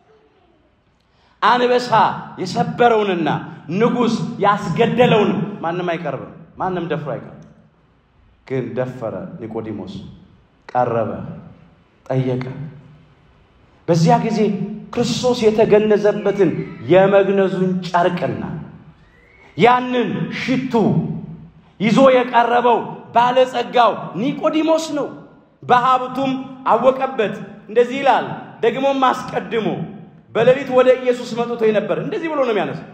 አንበሳ የሰበረውንና ንጉሥ ያስገደለውን ማንም አይቀርብም፣ ማንም ደፍሮ አይቀርብም። ግን ደፈረ። ኒቆዲሞስ ቀረበ፣ ጠየቀ። በዚያ ጊዜ ክርስቶስ የተገነዘበትን የመግነዙን ጨርቅና ያንን ሽቱ ይዞ የቀረበው ባለጸጋው ኒቆዲሞስ ነው። በሀብቱም አወቀበት። እንደዚህ ይላል። ደግሞም አስቀድሞ በሌሊት ወደ ኢየሱስ መጥቶ ነበር። እንደዚህ ብሎ ነው የሚያነሳው።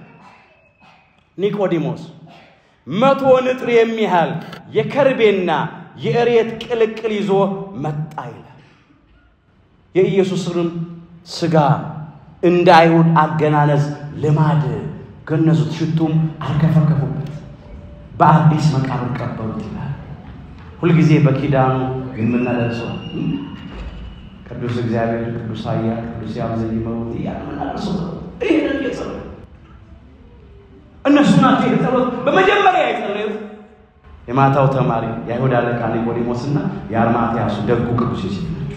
ኒቆዲሞስ መቶ ንጥር የሚያህል የከርቤና የእሬት ቅልቅል ይዞ መጣ ይላል። የኢየሱስንም ሥጋ እንደ አይሁድ አገናነዝ ልማድ ገነዙት፣ ሽቱም አርከፈከፉበት፣ በአዲስ መቃብር ቀበሩት ይላል። ሁልጊዜ በኪዳኑ የምናደርሰው ቅዱስ እግዚአብሔር ቅዱስ ኃያል ቅዱስ ያብዘኝ መውት እያምናደርሰው ይህንን የጸሎት እነሱ ናቸው የጸሎት በመጀመሪያ የጸለዩት የማታው ተማሪ የአይሁድ አለቃ ኒቆዲሞስና የአርማትያሱ ደጉ ቅዱስ ዮሴፍ ናቸው።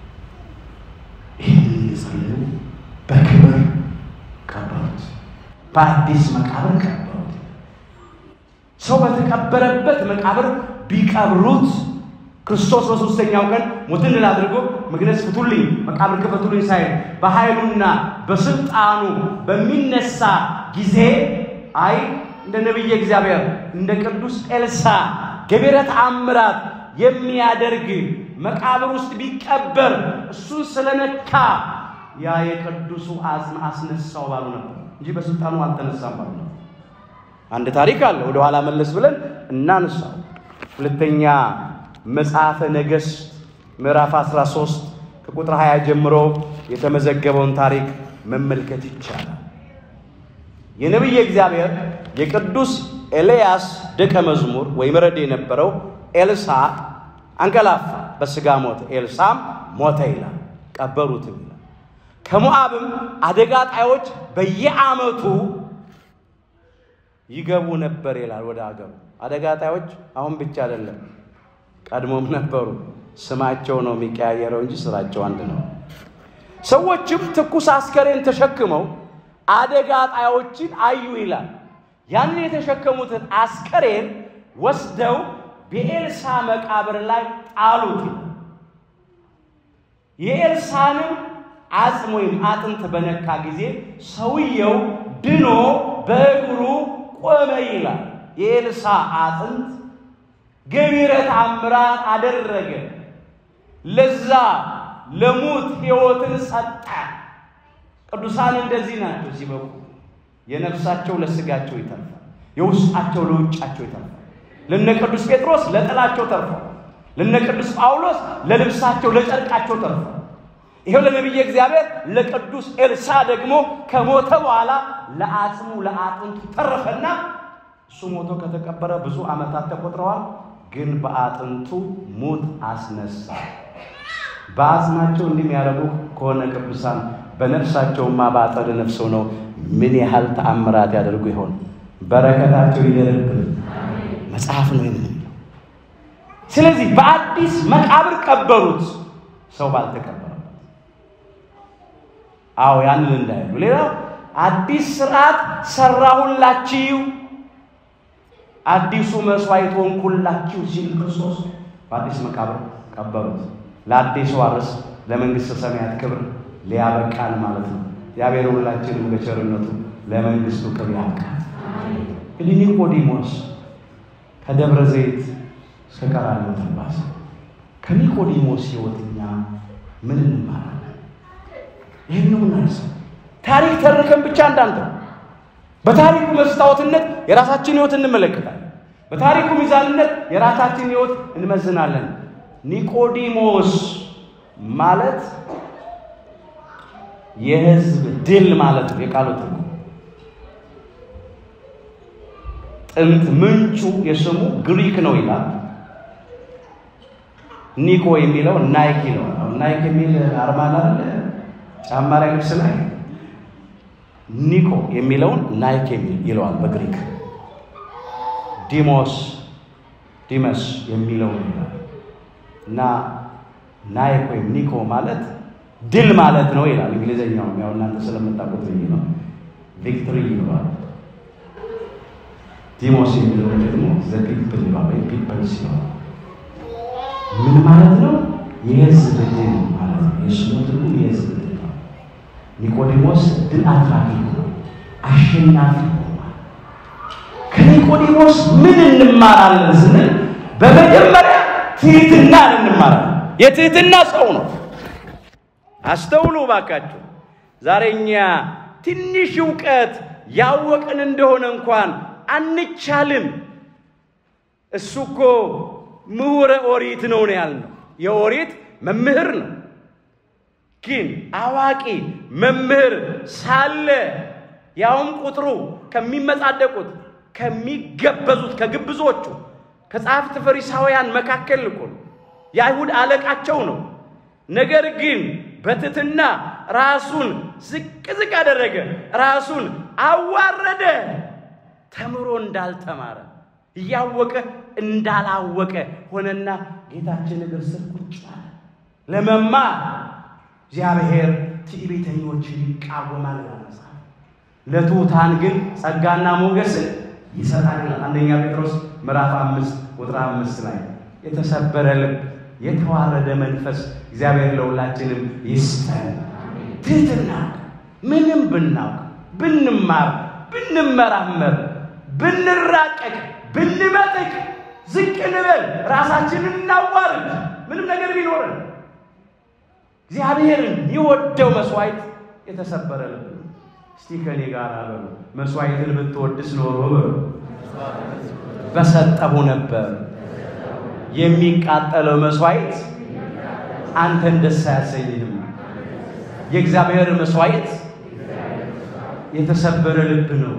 ይህንን የጸለዩ በክብር ቀበሩት፣ በአዲስ መቃብር ቀበሩት። ሰው በተቀበረበት መቃብር ቢቀብሩት ክርስቶስ በሦስተኛው ቀን ሞትን ድል አድርጎ መግነዝ ፍቱልኝ፣ መቃብር ክፈቱልኝ ሳይል በኃይሉና በስልጣኑ በሚነሳ ጊዜ አይ እንደ ነቢየ እግዚአብሔር እንደ ቅዱስ ኤልሳ ገቢረ ተአምራት የሚያደርግ መቃብር ውስጥ ቢቀበር እሱን ስለነካ ያ የቅዱሱ አጽም አስነሳው ባሉ ነበር እንጂ በስልጣኑ አልተነሳም ባሉ ነበር። አንድ ታሪክ አለ፣ ወደ ኋላ መለስ ብለን እናንሳው። ሁለተኛ መጽሐፈ ነገሥት ምዕራፍ 13 ከቁጥር 20 ጀምሮ የተመዘገበውን ታሪክ መመልከት ይቻላል። የነቢየ እግዚአብሔር የቅዱስ ኤልያስ ደቀ መዝሙር ወይም ረድ የነበረው ኤልሳ አንቀላፋ፣ በሥጋ ሞተ። ኤልሳም ሞተ ይላል። ቀበሩትም ይላል። ከሞዓብም አደጋ ጣዮች በየዓመቱ ይገቡ ነበር ይላል ወደ አገሩ። አደጋ ጣዮች አሁን ብቻ አይደለም፣ ቀድሞም ነበሩ። ስማቸው ነው የሚቀያየረው እንጂ ስራቸው አንድ ነው። ሰዎችም ትኩስ አስከሬን ተሸክመው አደጋ ጣዮችን አዩ ይላል። ያንን የተሸከሙትን አስከሬን ወስደው በኤልሳ መቃብር ላይ ጣሉት ይላል። የኤልሳንም አጽም ወይም አጥንት በነካ ጊዜ ሰውየው ድኖ በእግሩ ቆመ ይላል። የኤልሳ አጥንት ገቢረ ተአምራት አደረገ። ለዛ ለሙት ሕይወትን ሰጠ። ቅዱሳን እንደዚህ ናቸው ሲበቁ የነፍሳቸው ለስጋቸው ይተርፋል፣ የውስጣቸው ለውጫቸው ይተርፋል። ለነ ቅዱስ ጴጥሮስ ለጥላቸው ተርፏል። ለነ ቅዱስ ጳውሎስ ለልብሳቸው ለጨርቃቸው ተርፏል። ይሄው ለነቢየ እግዚአብሔር ለቅዱስ ኤልሳ ደግሞ ከሞተ በኋላ ለአጽሙ ለአጥንቱ ተረፈና እሱ ሞቶ ከተቀበረ ብዙ ዓመታት ተቆጥረዋል። ግን በአጥንቱ ሙት አስነሳ። በአጽማቸው እንዲህ የሚያደርጉ ከሆነ ቅዱሳን በነፍሳቸውማ በአጸደ ነፍሰው ነው ምን ያህል ተአምራት ያደርጉ ይሆን? በረከታቸው ይደርብን። መጽሐፍ ነው የምንለው። ስለዚህ በአዲስ መቃብር ቀበሩት፣ ሰው ባልተቀበረበት። አዎ ያንን እንዳይሉ። ሌላው አዲስ ስርዓት ሰራሁላችሁ፣ አዲሱ መስዋዕት ሆንኩላችሁ ሲል ክርስቶስ በአዲስ መቃብር ቀበሩት። ለአዲሱ አርስ ለመንግሥተ ሰማያት ክብር ሊያበቃን ማለት ነው። እግዚአብሔር ሁላችንም በቸርነቱ ለመንግሥቱ ክብር ያብቃን። እንግዲህ ኒቆዲሞስ ከደብረ ዘይት እስከ ቀራንዮ ተጓዘ። ከኒቆዲሞስ ሕይወት እኛ ምን እንማራለን? ይህን ነው እናነሳው። ታሪክ ተርከን ብቻ እንዳንተ በታሪኩ መስታወትነት የራሳችን ሕይወት እንመለከታለን። በታሪኩ ሚዛንነት የራሳችን ሕይወት እንመዝናለን። ኒቆዲሞስ ማለት የሕዝብ ድል ማለት ነው። የቃሉ ትርጉም ጥንት ምንጩ የስሙ ግሪክ ነው ይላል። ኒኮ የሚለው ናይክ ነው። ናይክ የሚል አርማ አለ ጫማ ላይ ልብስ ላይ ኒኮ የሚለውን ናይክ የሚል ይለዋል በግሪክ። ዲሞስ ዲመስ የሚለው ይላል እና ናይክ ወይም ኒኮ ማለት ድል ማለት ነው ይላል። እንግሊዝኛው ያው እናንተ ስለምታውቁት ነው። ቪክትሪ ይለዋል። ዲሞስ የሚለው ደግሞ ዘ ፒፕል ይለዋል ወይም ፒፕልስ ይለዋል። ምን ማለት ነው? የህዝብ ድል ማለት ነው። የስሙ ትርጉም የህዝብ ድል ነው። ኒቆዲሞስ ድል አድራጊ ነው፣ አሸናፊ ሆኗል። ከኒቆዲሞስ ምን እንማራለን ስንል በመጀመሪያ ትህትናን እንማራለን። የትህትና ሰው ነው። አስተውሉ ባካችሁ። ዛሬ እኛ ትንሽ እውቀት ያወቅን እንደሆነ እንኳን አንቻልም። እሱ እኮ ምሁረ ኦሪት ነው ነው ያልነው። የኦሪት መምህር ነው። ግን አዋቂ መምህር ሳለ ያውም ቁጥሩ ከሚመጻደቁት ከሚገበዙት ከግብዞቹ ከጸሐፍት ፈሪሳውያን መካከል እኮ ነው። የአይሁድ አለቃቸው ነው። ነገር ግን በትትና ራሱን ዝቅ ዝቅ አደረገ፣ ራሱን አዋረደ። ተምሮ እንዳልተማረ እያወቀ እንዳላወቀ ሆነና ጌታችን እግር ስር ቁጭ አለ። ለመማር እግዚአብሔር ትዕቢተኞችን ይቃወማል ይላል መጽሐፍ። ለትሑታን ግን ጸጋና ሞገስን ይሰጣል ይላል አንደኛ ጴጥሮስ ምዕራፍ አምስት ቁጥር አምስት ላይ የተሰበረ ልብ የተዋረደ መንፈስ እግዚአብሔር ለሁላችንም ይስጠን። ትህትና ምንም ብናውቅ ብንማር ብንመራመር ብንራቀቅ ብንመጥቅ ዝቅ እንበል ራሳችንን እናዋርድ ምንም ነገር ቢኖርን እግዚአብሔርን የወደው መስዋዕት የተሰበረ ልብ ነው። እስቲ ከኔ ጋር በሉ መስዋዕትን ብትወድስ ኖሮ በሉ በሰጠሁ ነበር። የሚቃጠለው መስዋዕት አንተን ደስ አያሰኝህም። የእግዚአብሔር መስዋዕት የተሰበረ ልብ ነው።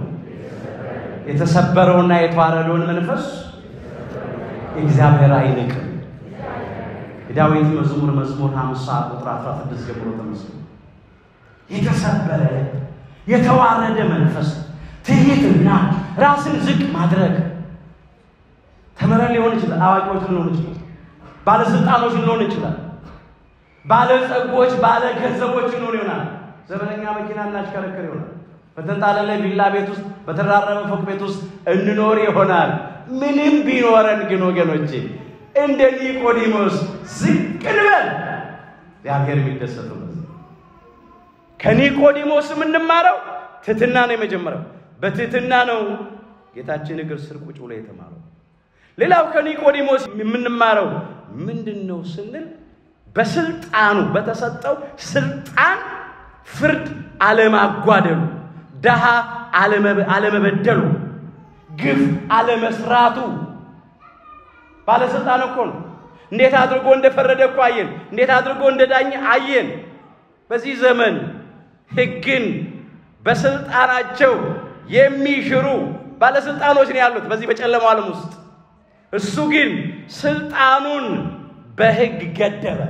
የተሰበረውና የተዋረደውን መንፈስ እግዚአብሔር አይንቅም። የዳዊት መዝሙር መዝሙር 50 ቁጥር 16 ጀምሮ ተመስሎ የተሰበረ የተዋረደ መንፈስ ትዕቢትና ራስን ዝቅ ማድረግ ተምረን ሊሆን ይችላል። አዋቂዎች ልንሆን ይችላል። ባለስልጣኖች ልንሆን ይችላል። ባለጸጎች፣ ባለ ገንዘቦች ልንሆን ይሆናል። ዘመነኛ መኪና እናሽከረክር ይሆናል። በተንጣለለ ቪላ ቤት ውስጥ በተራረበ ፎቅ ቤት ውስጥ እንኖር ይሆናል። ምንም ቢኖረን ግን ወገኖቼ እንደ ኒቆዲሞስ ዝቅ እንበል። እግዚአብሔር የሚደሰተው ከኒቆዲሞስ የምንማረው ትህትና ነው። የመጀመሪያው በትህትና ነው ጌታችን እግር ስር ቁጭ ብሎ የተማረው። ሌላው ከኒቆዲሞስ የምንማረው ምንድን ነው ስንል በስልጣኑ በተሰጠው ስልጣን ፍርድ አለማጓደሉ፣ ድሃ አለመበደሉ፣ ግፍ አለመስራቱ። ባለስልጣን እኮ ነው። እንዴት አድርጎ እንደፈረደ እኮ አየን። እንዴት አድርጎ እንደዳኘ አየን። በዚህ ዘመን ሕግን በስልጣናቸው የሚሽሩ ባለስልጣኖች ነው ያሉት በዚህ በጨለማው ዓለም ውስጥ። እሱ ግን ስልጣኑን በሕግ ገደበ።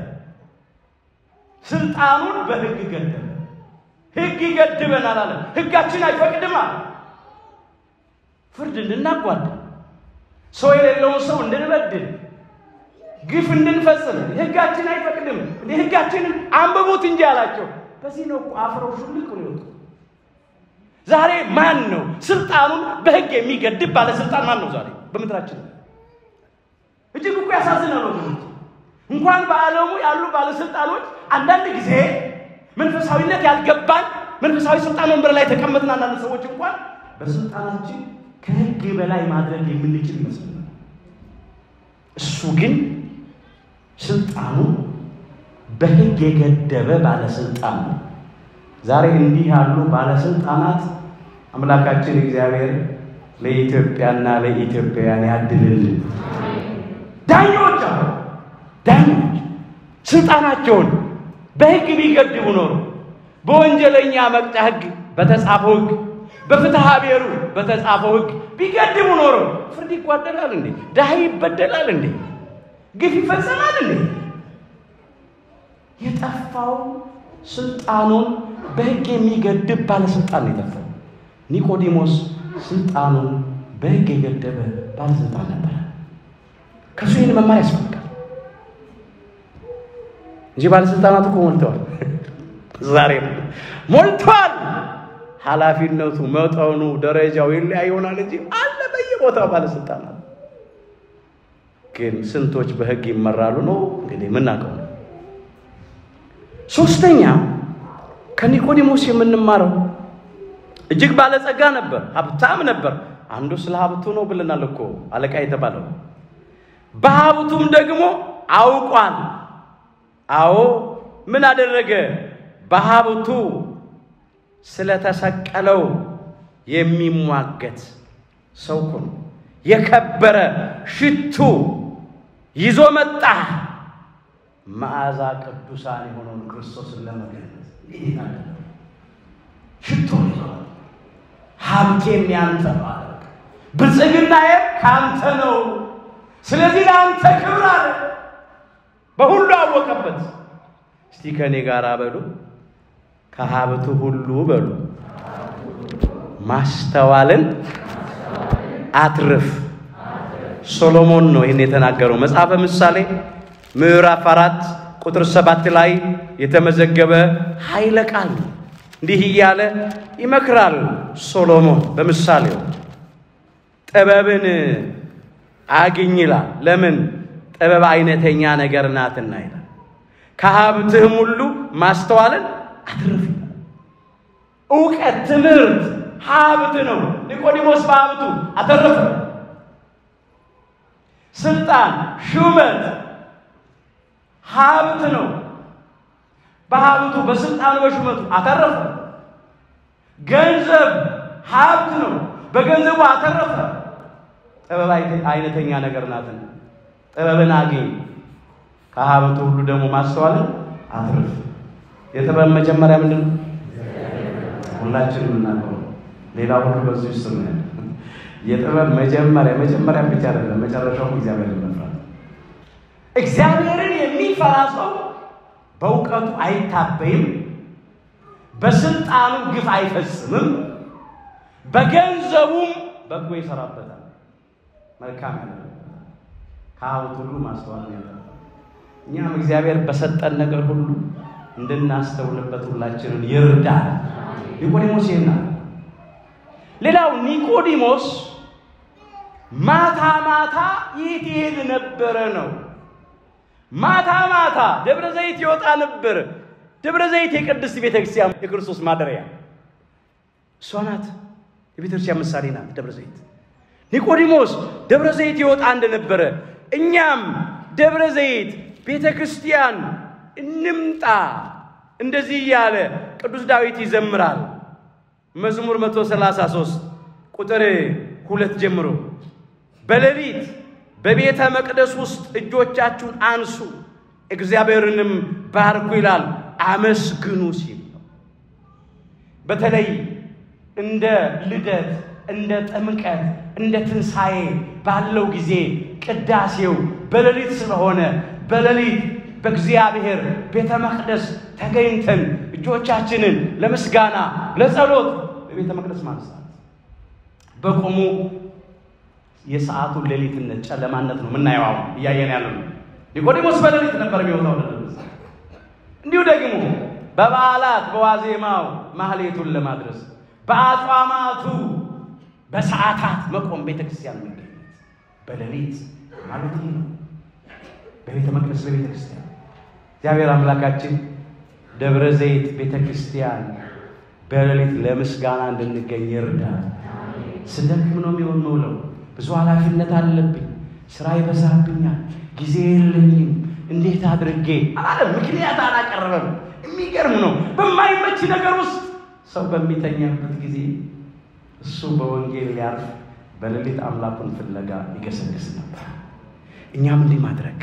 ስልጣኑን በሕግ ገደበ። ሕግ ይገድበናል አለ። ሕጋችን አይፈቅድም አለ። ፍርድ እንድናጓዳ፣ ሰው የሌለውን ሰው እንድንበድል፣ ግፍ እንድንፈጽም ሕጋችን አይፈቅድም። እንደ ሕጋችንን አንብቡት እንጂ አላቸው። በዚህ ነው እኮ አፍረው ሹልክ ነው የወጡ። ዛሬ ማን ነው ስልጣኑን በሕግ የሚገድብ ባለስልጣን ማን ነው ዛሬ በምድራችን? እጅግ እኮ ያሳዝናል ወገኖች። እንኳን በዓለሙ ያሉ ባለስልጣኖች አንዳንድ ጊዜ መንፈሳዊነት ያልገባን መንፈሳዊ ስልጣን ወንበር ላይ ተቀመጥን አንዳንድ ሰዎች እንኳን በስልጣናችን ከሕግ በላይ ማድረግ የምንችል ይመስለናል። እሱ ግን ስልጣኑ በሕግ የገደበ ባለስልጣን ነው። ዛሬ እንዲህ ያሉ ባለስልጣናት አምላካችን እግዚአብሔር ለኢትዮጵያና ለኢትዮጵያውያን ያድልልን። ዳኞች አሉ ዳኞች ስልጣናቸውን በሕግ ቢገድቡ ኖሮ በወንጀለኛ መቅጫ ሕግ በተጻፈው ሕግ በፍትሐ ብሔሩ በተጻፈው ሕግ ቢገድቡ ኖሮ ፍርድ ይጓደላል እንዴ? ድሃ ይበደላል እንዴ? ግፍ ይፈጸማል እንዴ? የጠፋው ስልጣኑን በሕግ የሚገድብ ባለስልጣን ነው የጠፋው። ኒቆዲሞስ ስልጣኑን በሕግ የገደበ ባለስልጣን ነበረ። ከሱ ይህን መማር ያስፈልጋል እንጂ ባለስልጣናት እኮ ሞልተዋል። ዛሬ ሞልተዋል። ኃላፊነቱ መጠኑ፣ ደረጃው ይለያይ ይሆናል እንጂ አለ በየቦታው ባለስልጣናት። ግን ስንቶች በሕግ ይመራሉ ነው እንግዲህ የምናውቀው ነው። ሶስተኛ ከኒቆዲሞስ የምንማረው እጅግ ባለጸጋ ነበር፣ ሀብታም ነበር። አንዱ ስለ ሀብቱ ነው ብለናል እኮ አለቃ የተባለው በሀብቱም ደግሞ አውቋል። አዎ ምን አደረገ? በሀብቱ ስለተሰቀለው የሚሟገት ሰው እኮ ነው። የከበረ ሽቱ ይዞ መጣ። መዓዛ ቅዱሳን የሆነውን ክርስቶስን ለመገለጽ ሽቶ ይዞ ሀብቴም ያንተ ነው አለ። ብልጽግናዬም ከአንተ ነው። ስለዚህ ለአንተ ክብር አለ። በሁሉ አወቀበት። እስቲ ከእኔ ጋር በሉ ከሀብቱ ሁሉ በሉ ማስተዋልን አትርፍ። ሶሎሞን ነው ይህን የተናገረው። መጽሐፈ ምሳሌ ምዕራፍ አራት ቁጥር ሰባት ላይ የተመዘገበ ኃይለ ቃል እንዲህ እያለ ይመክራል ሶሎሞን በምሳሌው ጥበብን አግኝ ይላል። ለምን ጥበብ አይነተኛ ነገር ናትና ይላል። ከሀብትህም ሁሉ ማስተዋልን አትርፍ። እውቀት፣ ትምህርት ሀብት ነው። ኒቆዲሞስ በሀብቱ አተረፈ። ስልጣን፣ ሹመት ሀብት ነው። በሀብቱ በስልጣኑ በሹመቱ አተረፈ። ገንዘብ ሀብት ነው። በገንዘቡ አተረፈ። ጥበብ አይነተኛ ነገር ናትና ጥበብን አግኝ፣ ከሀብቱ ሁሉ ደግሞ ማስተዋልን አትርፍ። የጥበብ መጀመሪያ ምንድን ነው? ሁላችንም የምናውቀው ነው። ሌላ ሁሉ በዚህ ውስጥ ነው ያለ። የጥበብ መጀመሪያ መጀመሪያ ብቻ አይደለም፣ መጨረሻው እግዚአብሔርን መፍራት። እግዚአብሔርን የሚፈራ የሚፈራ ሰው በእውቀቱ አይታበይም፣ በስልጣኑ ግፍ አይፈጽምም፣ በገንዘቡም በጎ ይሰራበታል፣ መልካም ያደርግበታል። ከሀብት ሁሉ ማስተዋል ያደርጋል። እኛም እግዚአብሔር በሰጠን ነገር ሁሉ እንድናስተውልበት ሁላችንን ይርዳል። ኒቆዲሞስ ይህና ሌላው ኒቆዲሞስ ማታ ማታ የት ይሄድ ነበረ ነው። ማታ ማታ ደብረ ዘይት ይወጣ ነበር። ደብረ ዘይት የቅድስት ቤተ ክርስቲያን የክርስቶስ ማደሪያ እሷ ናት። የቤተ ክርስቲያን ምሳሌ ናት ደብረ ዘይት። ኒቆዲሞስ ደብረ ዘይት ይወጣ እንደነበረ እኛም ደብረ ዘይት ቤተ ክርስቲያን እንምጣ እንደዚህ እያለ ቅዱስ ዳዊት ይዘምራል። መዝሙር 133 ቁጥር ሁለት ጀምሮ በሌሊት በቤተ መቅደስ ውስጥ እጆቻችሁን አንሱ እግዚአብሔርንም ባርኩ ይላል። አመስግኑ ሲል ነው። በተለይ እንደ ልደት፣ እንደ ጥምቀት፣ እንደ ትንሣኤ ባለው ጊዜ ቅዳሴው በሌሊት ስለሆነ በሌሊት በእግዚአብሔር ቤተ መቅደስ ተገኝተን እጆቻችንን ለምስጋና ለጸሎት በቤተ መቅደስ ማንሳት በቆሙ የሰዓቱን ሌሊትነት ጨለማነት ነው የምናየው። አሁን እያየን ያለ ነው። ኒቆዲሞስ በሌሊት ነበር የሚወጣው ወደ ደብረ ዘይት። እንዲሁ ደግሞ በበዓላት በዋዜማው ማህሌቱን ለማድረስ በአጽዋማቱ በሰዓታት መቆም ቤተ ክርስቲያን መገኘት በሌሊት ማለት ይህ ነው። በቤተ መቅደስ በቤተ ክርስቲያን እግዚአብሔር አምላካችን ደብረ ዘይት ቤተ ክርስቲያን በሌሊት ለምስጋና እንድንገኝ ይርዳል። ስደክም ነው የሚሆን መውለው ብዙ ኃላፊነት አለብኝ፣ ስራ ይበዛብኛል፣ ጊዜ የለኝም፣ እንዴት አድርጌ አለ። ምክንያት አላቀረበም። የሚገርም ነው። በማይመች ነገር ውስጥ ሰው በሚተኛበት ጊዜ እሱ በወንጌል ሊያርፍ በሌሊት አምላኩን ፍለጋ ይገሰግስ ነበር። እኛም እንዲህ ማድረግ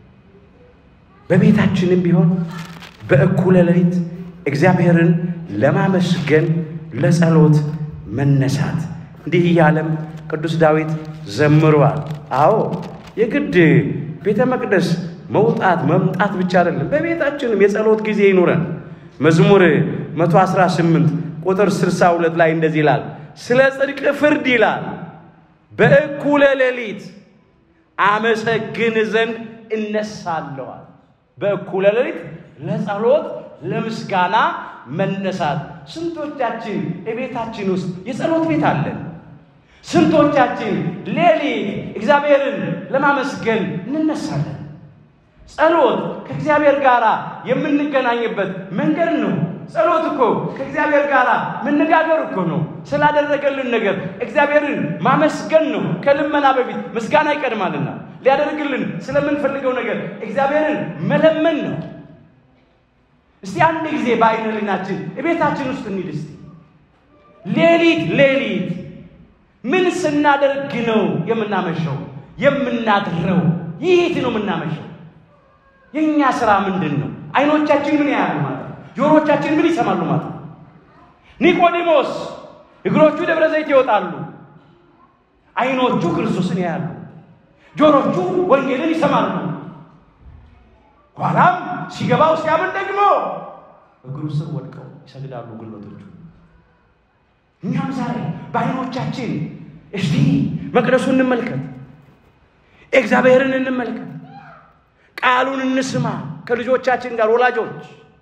በቤታችንም ቢሆን በእኩለ ሌሊት እግዚአብሔርን ለማመስገን ለጸሎት መነሳት እንዲህ እያለም ቅዱስ ዳዊት ዘምሯል። አዎ የግድ ቤተ መቅደስ መውጣት መምጣት ብቻ አይደለም፣ በቤታችንም የጸሎት ጊዜ ይኑረን። መዝሙር 118 ቁጥር 62 ላይ እንደዚህ ይላል፣ ስለ ጽድቅ ፍርድ ይላል በእኩለ ሌሊት አመሰግን ዘንድ እነሳለዋል። በእኩለ ሌሊት ለጸሎት ለምስጋና መነሳት። ስንቶቻችን የቤታችን ውስጥ የጸሎት ቤት አለን? ስንቶቻችን ሌሊት እግዚአብሔርን ለማመስገን እንነሳለን? ጸሎት ከእግዚአብሔር ጋር የምንገናኝበት መንገድ ነው። ጸሎት እኮ ከእግዚአብሔር ጋር መነጋገር እኮ ነው። ስላደረገልን ነገር እግዚአብሔርን ማመስገን ነው። ከልመና በፊት ምስጋና ይቀድማልና ሊያደርግልን ስለምንፈልገው ነገር እግዚአብሔርን መለመን ነው። እስቲ አንድ ጊዜ በዓይነ ሕሊናችን እቤታችን ውስጥ እንሂድ። እስቲ ሌሊት ሌሊት ምን ስናደርግ ነው የምናመሸው የምናድረው? የት ነው የምናመሸው? የእኛ ስራ ምንድን ነው? አይኖቻችን ምን ያያሉ ማለት ነው? ጆሮቻችን ምን ይሰማሉ ማለት ነው? ኒቆዲሞስ እግሮቹ ደብረ ዘይት ይወጣሉ፣ አይኖቹ ክርስቶስን ያያሉ፣ ጆሮቹ ወንጌልን ይሰማሉ። ኋላም ሲገባው ሲያምን ደግሞ እግሩ ስር ወድቀው ይሰግዳሉ ጉልበቶቹ። እኛም ዛሬ በአይኖቻችን እስቲ መቅደሱ እንመልከት፣ እግዚአብሔርን እንመልከት፣ ቃሉን እንስማ ከልጆቻችን ጋር ወላጆች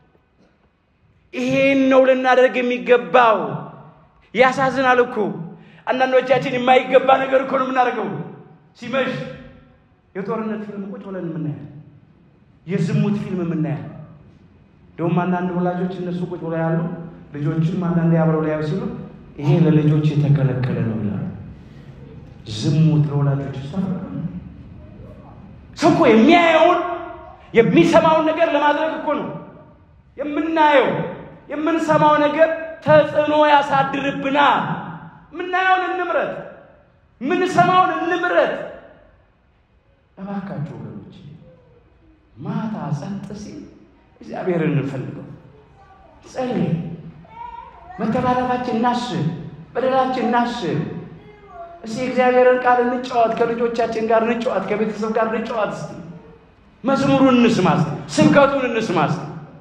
ይሄን ነው ልናደርግ የሚገባው። ያሳዝናል እኮ አንዳንዶቻችን የማይገባ ነገር እኮ ነው የምናደርገው። ሲመሽ የጦርነት ፊልም ቁጭ ብለን የምናያል፣ የዝሙት ፊልም የምናያል። እንደውም አንዳንድ ወላጆች እነሱ ቁጭ ብለው ያሉ ልጆችም አንዳንድ አብረው ሊያዩ ሲሉ ይሄ ለልጆች የተከለከለ ነው ይላሉ። ዝሙት ለወላጆች ሳ ሰው እኮ የሚያየውን የሚሰማውን ነገር ለማድረግ እኮ ነው የምናየው የምንሰማው ነገር ተጽዕኖ ያሳድርብናል። የምናየውን እንምረት፣ የምንሰማውን እንምረት። እባካችሁ ወገኖች ማታ ጸጥ ሲል እግዚአብሔርን እንፈልገው፣ ጸልይ፣ መተላለፋችን እናስብ፣ በደላችን እናስብ። እስቲ እግዚአብሔርን ቃል እንጫወት፣ ከልጆቻችን ጋር እንጫወት፣ ከቤተሰብ ጋር እንጫወት። እስቲ መዝሙሩን እንስማ እስቲ፣ ስብከቱን እንስማ እስቲ፣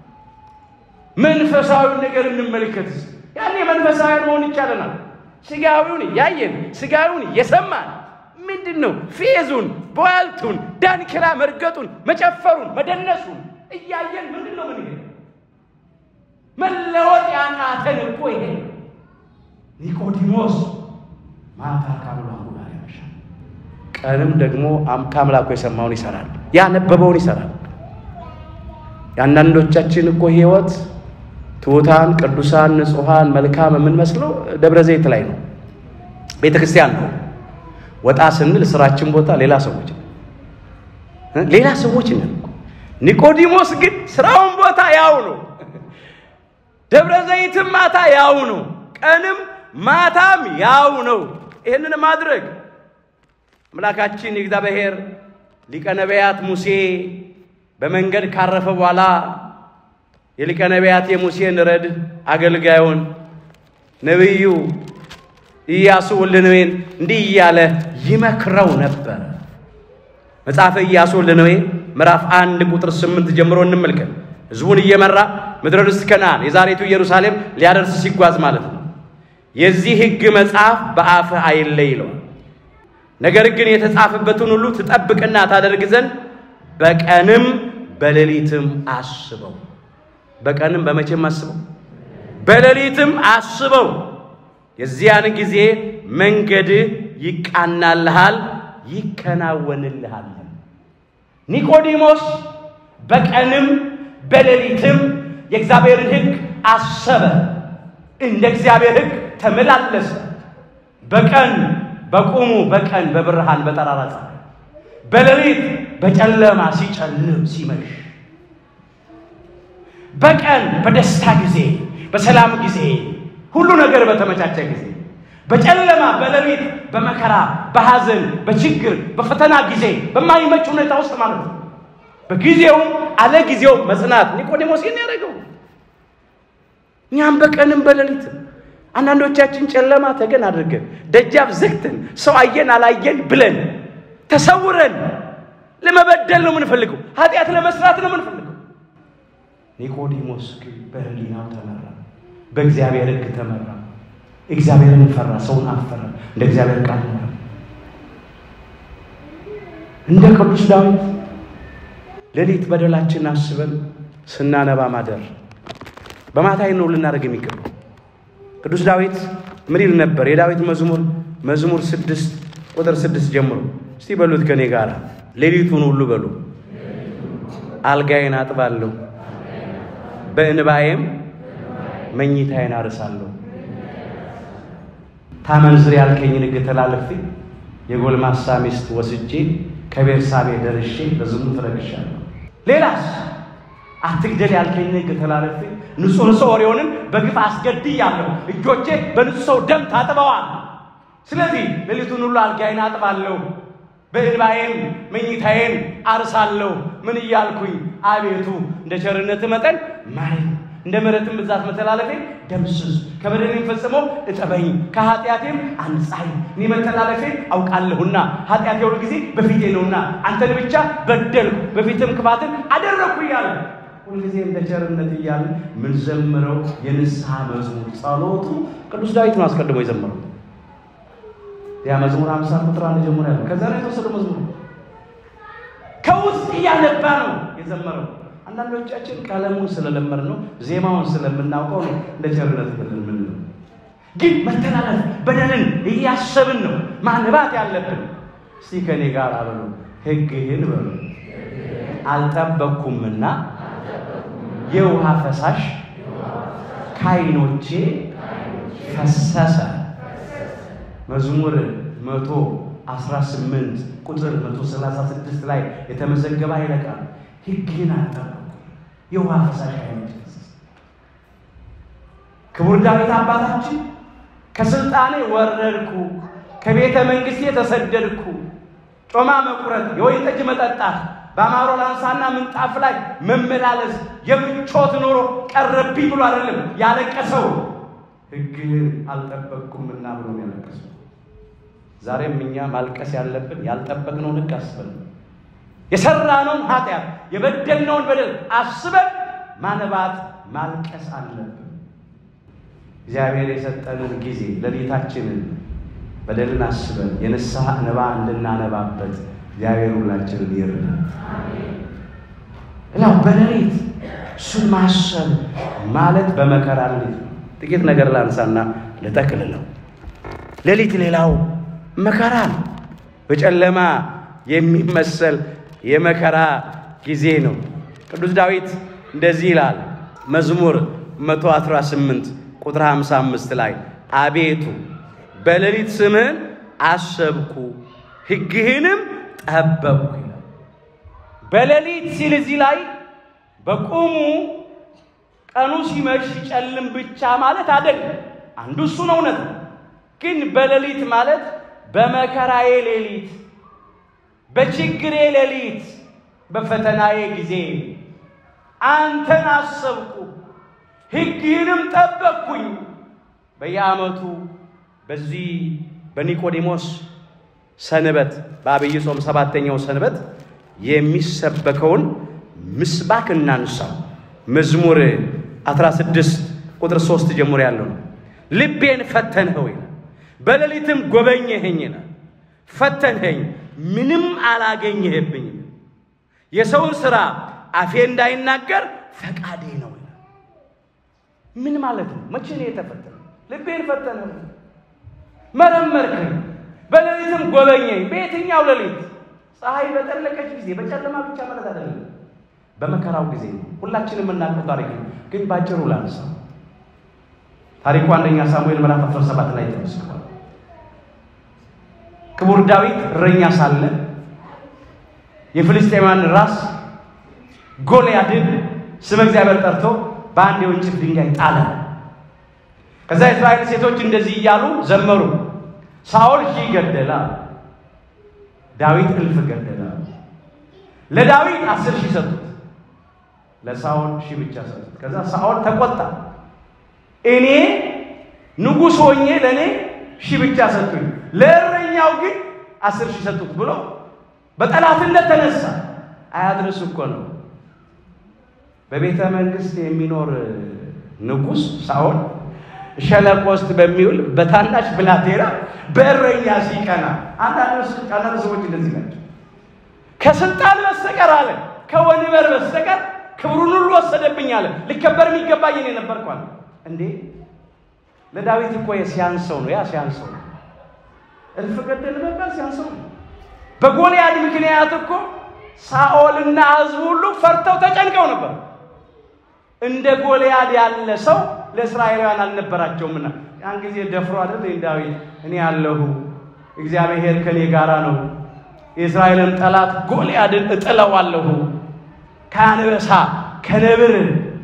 መንፈሳዊውን ነገር እንመልከት እስቲ። ያኔ መንፈሳዊያን መሆን ይቻለናል። ስጋዊውን ያየን ስጋዊውን የሰማን ምንድን ነው ፌዙን፣ በዋልቱን፣ ዳንኪራ መርገጡን፣ መጨፈሩን፣ መደነሱን እያየን ምንድን ነው ምን መለወጥ ያቃተን እኮ ይሄ ኒቆዲሞስ ማታ ከአምላኩ ጋር ያመሻል፣ ቀንም ደግሞ ከአምላኩ የሰማውን ይሰራል፣ ያነበበውን ይሰራል። የአንዳንዶቻችን እኮ ህይወት ትሑታን፣ ቅዱሳን፣ ንጹሐን፣ መልካም የምንመስለው ደብረ ዘይት ላይ ነው፣ ቤተ ክርስቲያን ነው። ወጣ ስንል ስራችን ቦታ ሌላ ሰዎች ሌላ ሰዎች ነን። ኒቆዲሞስ ግን ስራውን ቦታ ያው ነው። ደብረ ዘይትም ማታ ያው ነው። ቀንም ማታም ያው ነው። ይህንን ማድረግ አምላካችን የእግዚአብሔር ሊቀ ነቢያት ሙሴ በመንገድ ካረፈ በኋላ የሊቀ ነቢያት የሙሴን ረድ አገልጋዩን ነቢዩ ኢያሱ ወልደ ነዌን እንዲህ እያለ ይመክረው ነበር። መጽሐፈ ኢያሱ ወልደ ነዌ ምዕራፍ አንድ ቁጥር ስምንት ጀምሮ እንመልከት። ሕዝቡን እየመራ ምድረ ርስት ከነዓን የዛሬቱ ኢየሩሳሌም ሊያደርስ ሲጓዝ ማለት ነው። የዚህ ሕግ መጽሐፍ በአፍህ አይለይ ይለዋል። ነገር ግን የተጻፈበትን ሁሉ ትጠብቅና ታደርግ ዘንድ በቀንም በሌሊትም አስበው። በቀንም በመቼም አስበው፣ በሌሊትም አስበው። የዚያን ጊዜ መንገድህ ይቃናልሃል፣ ይከናወንልሃል። ኒቆዲሞስ በቀንም በሌሊትም የእግዚአብሔርን ሕግ አሰበ፣ እንደ እግዚአብሔር ሕግ ተመላለሰ። በቀን በቁሙ በቀን በብርሃን በጠራራ ፀሐይ፣ በሌሊት በጨለማ ሲጨልም ሲመሽ፣ በቀን በደስታ ጊዜ በሰላም ጊዜ ሁሉ ነገር በተመቻቸ ጊዜ፣ በጨለማ በሌሊት በመከራ በሐዘን በችግር በፈተና ጊዜ በማይመች ሁኔታ ውስጥ ማለት ነው። በጊዜውም አለ ጊዜው መጽናት ኒቆዲሞስ ይህን ያደረገው። እኛም በቀንም በሌሊትም አንዳንዶቻችን ጨለማ ተገን አድርገን ደጃፍ ዘግተን ሰው አየን አላየን ብለን ተሰውረን ለመበደል ነው የምንፈልገው፣ ኃጢአት ለመስራት ነው የምንፈልገው። ኒቆዲሞስ ግን በሕሊናው ተመራ፣ በእግዚአብሔር ሕግ ተመራ። እግዚአብሔርን ፈራ፣ ሰውን አፈራ፣ እንደ እግዚአብሔር ቃል ኖረ። እንደ ቅዱስ ዳዊት ሌሊት በደላችን አስበን ስናነባ ማደር በማታ ነው ልናደርግ የሚገባው። ቅዱስ ዳዊት ምን ይል ነበር? የዳዊት መዝሙር መዝሙር ስድስት ቁጥር ስድስት ጀምሮ እስቲ በሉት ከኔ ጋር ሌሊቱን ሁሉ በሉ አልጋዬን አጥባለሁ፣ በእንባዬም መኝታዬን አርሳለሁ። ታመንዝር ያልከኝን ሕግ ተላልፌ የጎልማሳ ሚስት ወስጄ ከቤርሳቤ ደርሼ በዝሙት ረክሻለሁ። ሌላስ አትግደል ያልከኝን ሕግ ተላልፌ ንጹሕ ሰው ኦሪዮንን በግፍ አስገድያለሁ። እጆቼ በንጹሕ ሰው ደም ታጥበዋል። ስለዚህ ሌሊቱን ሁሉ አልጋዬን አጥባለሁ፣ በእንባዬም መኝታዬን አርሳለሁ። ምን እያልኩኝ? አቤቱ እንደ ቸርነት መጠን ማረኝ፣ እንደ ምሕረትም ብዛት መተላለፌ ደምስስ፣ ከበደሌም ፈጽሞ እጠበኝ፣ ከኃጢአቴም አንጻኝ። እኔ መተላለፌን አውቃለሁና ኃጢአቴ ሁል ጊዜ በፊቴ ነውና አንተን ብቻ በደልኩ፣ በፊትም ክፋትን አደረግኩ እያለ ሁልጊዜ እንደ ቸርነት እያለ ምን ዘምረው የንስሐ መዝሙር ጸሎቱ ቅዱስ ዳዊት ነው አስቀድሞ የዘመረው። ያ መዝሙር አምሳ ቁጥር አንድ ጀምሮ ያለው ከዛ ነው የተወሰደው መዝሙር ከውስጥ እያነባ ነው የዘመረው። አንዳንዶቻችን ቀለሙን ስለለመድ ነው ዜማውን ስለምናውቀው ነው እንደ ቸርነት ብለን ምን ነው ግን መተላለፍ በደልን እያሰብን ነው ማንባት ያለብን። እስቲ ከኔ ጋር አበሉ ሕግህን በሉ አልጠበቅኩምና የውሃ ፈሳሽ ከዓይኖቼ ፈሰሰ። መዝሙር መቶ አስራ ስምንት ቁጥር መቶ ሰላሳ ስድስት ላይ የተመዘገበ ኃይለ ቃል ሕግህን አልጠበቅኩም የውሃ ፈሳሽ ከዓይኖቼ ፈሰሰ። ክቡር ዳዊት አባታችን ከስልጣኔ ወረድኩ፣ ከቤተ መንግስቴ ተሰደድኩ፣ ጮማ መቁረጥ፣ የወይን ጠጅ መጠጣት በአማሮ ላንሳና ምንጣፍ ላይ መመላለስ የምቾት ኑሮ ቀረብኝ ብሎ አይደለም ያለቀሰው፣ ሕግህን አልጠበቅኩምና ብሎ ያለቀሰው። ዛሬም እኛ ማልቀስ ያለብን ያልጠበቅነውን ሕግ አስበን የሰራነውን ኃጢአት የበደልነውን በደል አስበን ማነባት ማልቀስ አለብን። እግዚአብሔር የሰጠንን ጊዜ ሌሊታችንን በደልን አስበን የንስሐ እንባ እንድናነባበት እግዚአብሔር ሁላችንን ይርዳል። ሌላው በሌሊት እሱን ማሰብ ማለት በመከራ ሌሊት ነው። ጥቂት ነገር ላንሳና ልጠቅልለው። ሌሊት ሌላው መከራ ነው። በጨለማ የሚመሰል የመከራ ጊዜ ነው። ቅዱስ ዳዊት እንደዚህ ይላል መዝሙር 118 ቁጥር 55 ላይ አቤቱ በሌሊት ስምህን አሰብኩ ሕግህንም ጠበቅኩ ይላል። በሌሊት ሲል እዚህ ላይ በቁሙ ቀኑ ሲመሽ ሲጨልም ብቻ ማለት አይደለም። አንዱ እሱ ነው፣ እውነት ነው። ግን በሌሊት ማለት በመከራዬ ሌሊት፣ በችግሬ ሌሊት፣ በፈተናዬ ጊዜ አንተን አሰብኩ ሕግህንም ጠበቅኩኝ። በየዓመቱ በዚህ በኒቆዲሞስ ሰንበት በአብይ ጾም ሰባተኛው ሰንበት የሚሰበከውን ምስባክ እናንሳው። መዝሙር 16 ቁጥር 3 ጀምሮ ያለው ነው። ልቤን ፈተንኸው ይላል፣ በሌሊትም ጎበኘኸኝ ይላል። ፈተንኸኝ ምንም አላገኘህብኝም። የሰውን ሥራ አፌ እንዳይናገር ፈቃዴ ነው ይላል። ምን ማለት ነው? መቼ ነው የተፈተነው? ልቤን ፈተንኸው፣ መረመርከኝ፣ በሌሊትም ጎበኘኝ። በየትኛው ሌሊት? ፀሐይ በጠለቀች ጊዜ፣ በጨለማ ብቻ ማለት አይደለም በመከራው ጊዜ ነው። ሁላችንም የምናውቀው ታሪክ ነው፣ ግን ባጭሩ ላንሳ። ታሪኩ አንደኛ ሳሙኤል ምዕራፍ 17 ላይ ተመስክሯል። ክቡር ዳዊት እረኛ ሳለ የፍልስጤማን ራስ ጎልያድን ስመ እግዚአብሔር ጠርቶ በአንድ የወንጭፍ ድንጋይ ጣለ። ከዛ የእስራኤል ሴቶች እንደዚህ እያሉ ዘመሩ። ሳኦል ሺህ ገደለ፣ ዳዊት እልፍ ገደለ። ለዳዊት አስር ሺህ ሰጡት ለሳኦል ሺህ ብቻ ሰጡት። ከዛ ሳኦል ተቆጣ። እኔ ንጉሥ ሆኜ ለእኔ ሺህ ብቻ ሰጡኝ፣ ለእረኛው ግን አስር ሺህ ሰጡት ብሎ በጠላትነት ተነሳ። አያድርስ እኮ ነው። በቤተ መንግስት የሚኖር ንጉሥ ሳኦል ሸለቆ ውስጥ በሚውል በታናሽ ብላቴና በእረኛ ሲቀና፣ አንዳንድ ሰዎች እንደዚህ ናቸው። ከስልጣን በስተቀር አለ ከወንበር በስተቀር ክብሩን ሁሉ ወሰደብኝ አለ። ሊከበር የሚገባኝ እኔ ነበርኩ አለ። እንዴ ለዳዊት እኮ ሲያንሰው ነው። ያ ሲያንሰው ነው። እልፍ ገደል መባል ሲያንሰው ነው። በጎልያድ ምክንያት እኮ ሳኦልና ሕዝቡ ሁሉ ፈርተው ተጨንቀው ነበር። እንደ ጎልያድ ያለ ሰው ለእስራኤላውያን አልነበራቸውምና ያን ጊዜ ደፍሮ አይደል ዳዊት እኔ ያለሁ እግዚአብሔር ከኔ ጋራ ነው የእስራኤልን ጠላት ጎልያድን እጥለዋለሁ ከአንበሳ ከነብር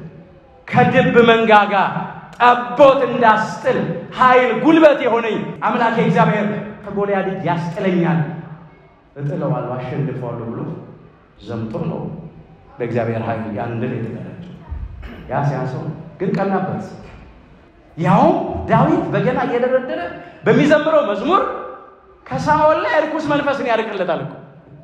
ከድብ መንጋጋ ጠቦት እንዳስጥል ኃይል ጉልበት የሆነኝ አምላኬ እግዚአብሔር ከጎልያድ እጅ ያስጥለኛል፣ እጥለዋለሁ፣ አሸንፈዋለሁ ብሎ ዘምቶ ነው በእግዚአብሔር ኃይል ያን ድል የተቀዳጀው። ያ ሲያንሰው ግን ቀናበት። ያውም ዳዊት በገና እየደረደረ በሚዘምረው መዝሙር ከሳኦል ላይ እርኩስ መንፈስን ያርቅለታል እኮ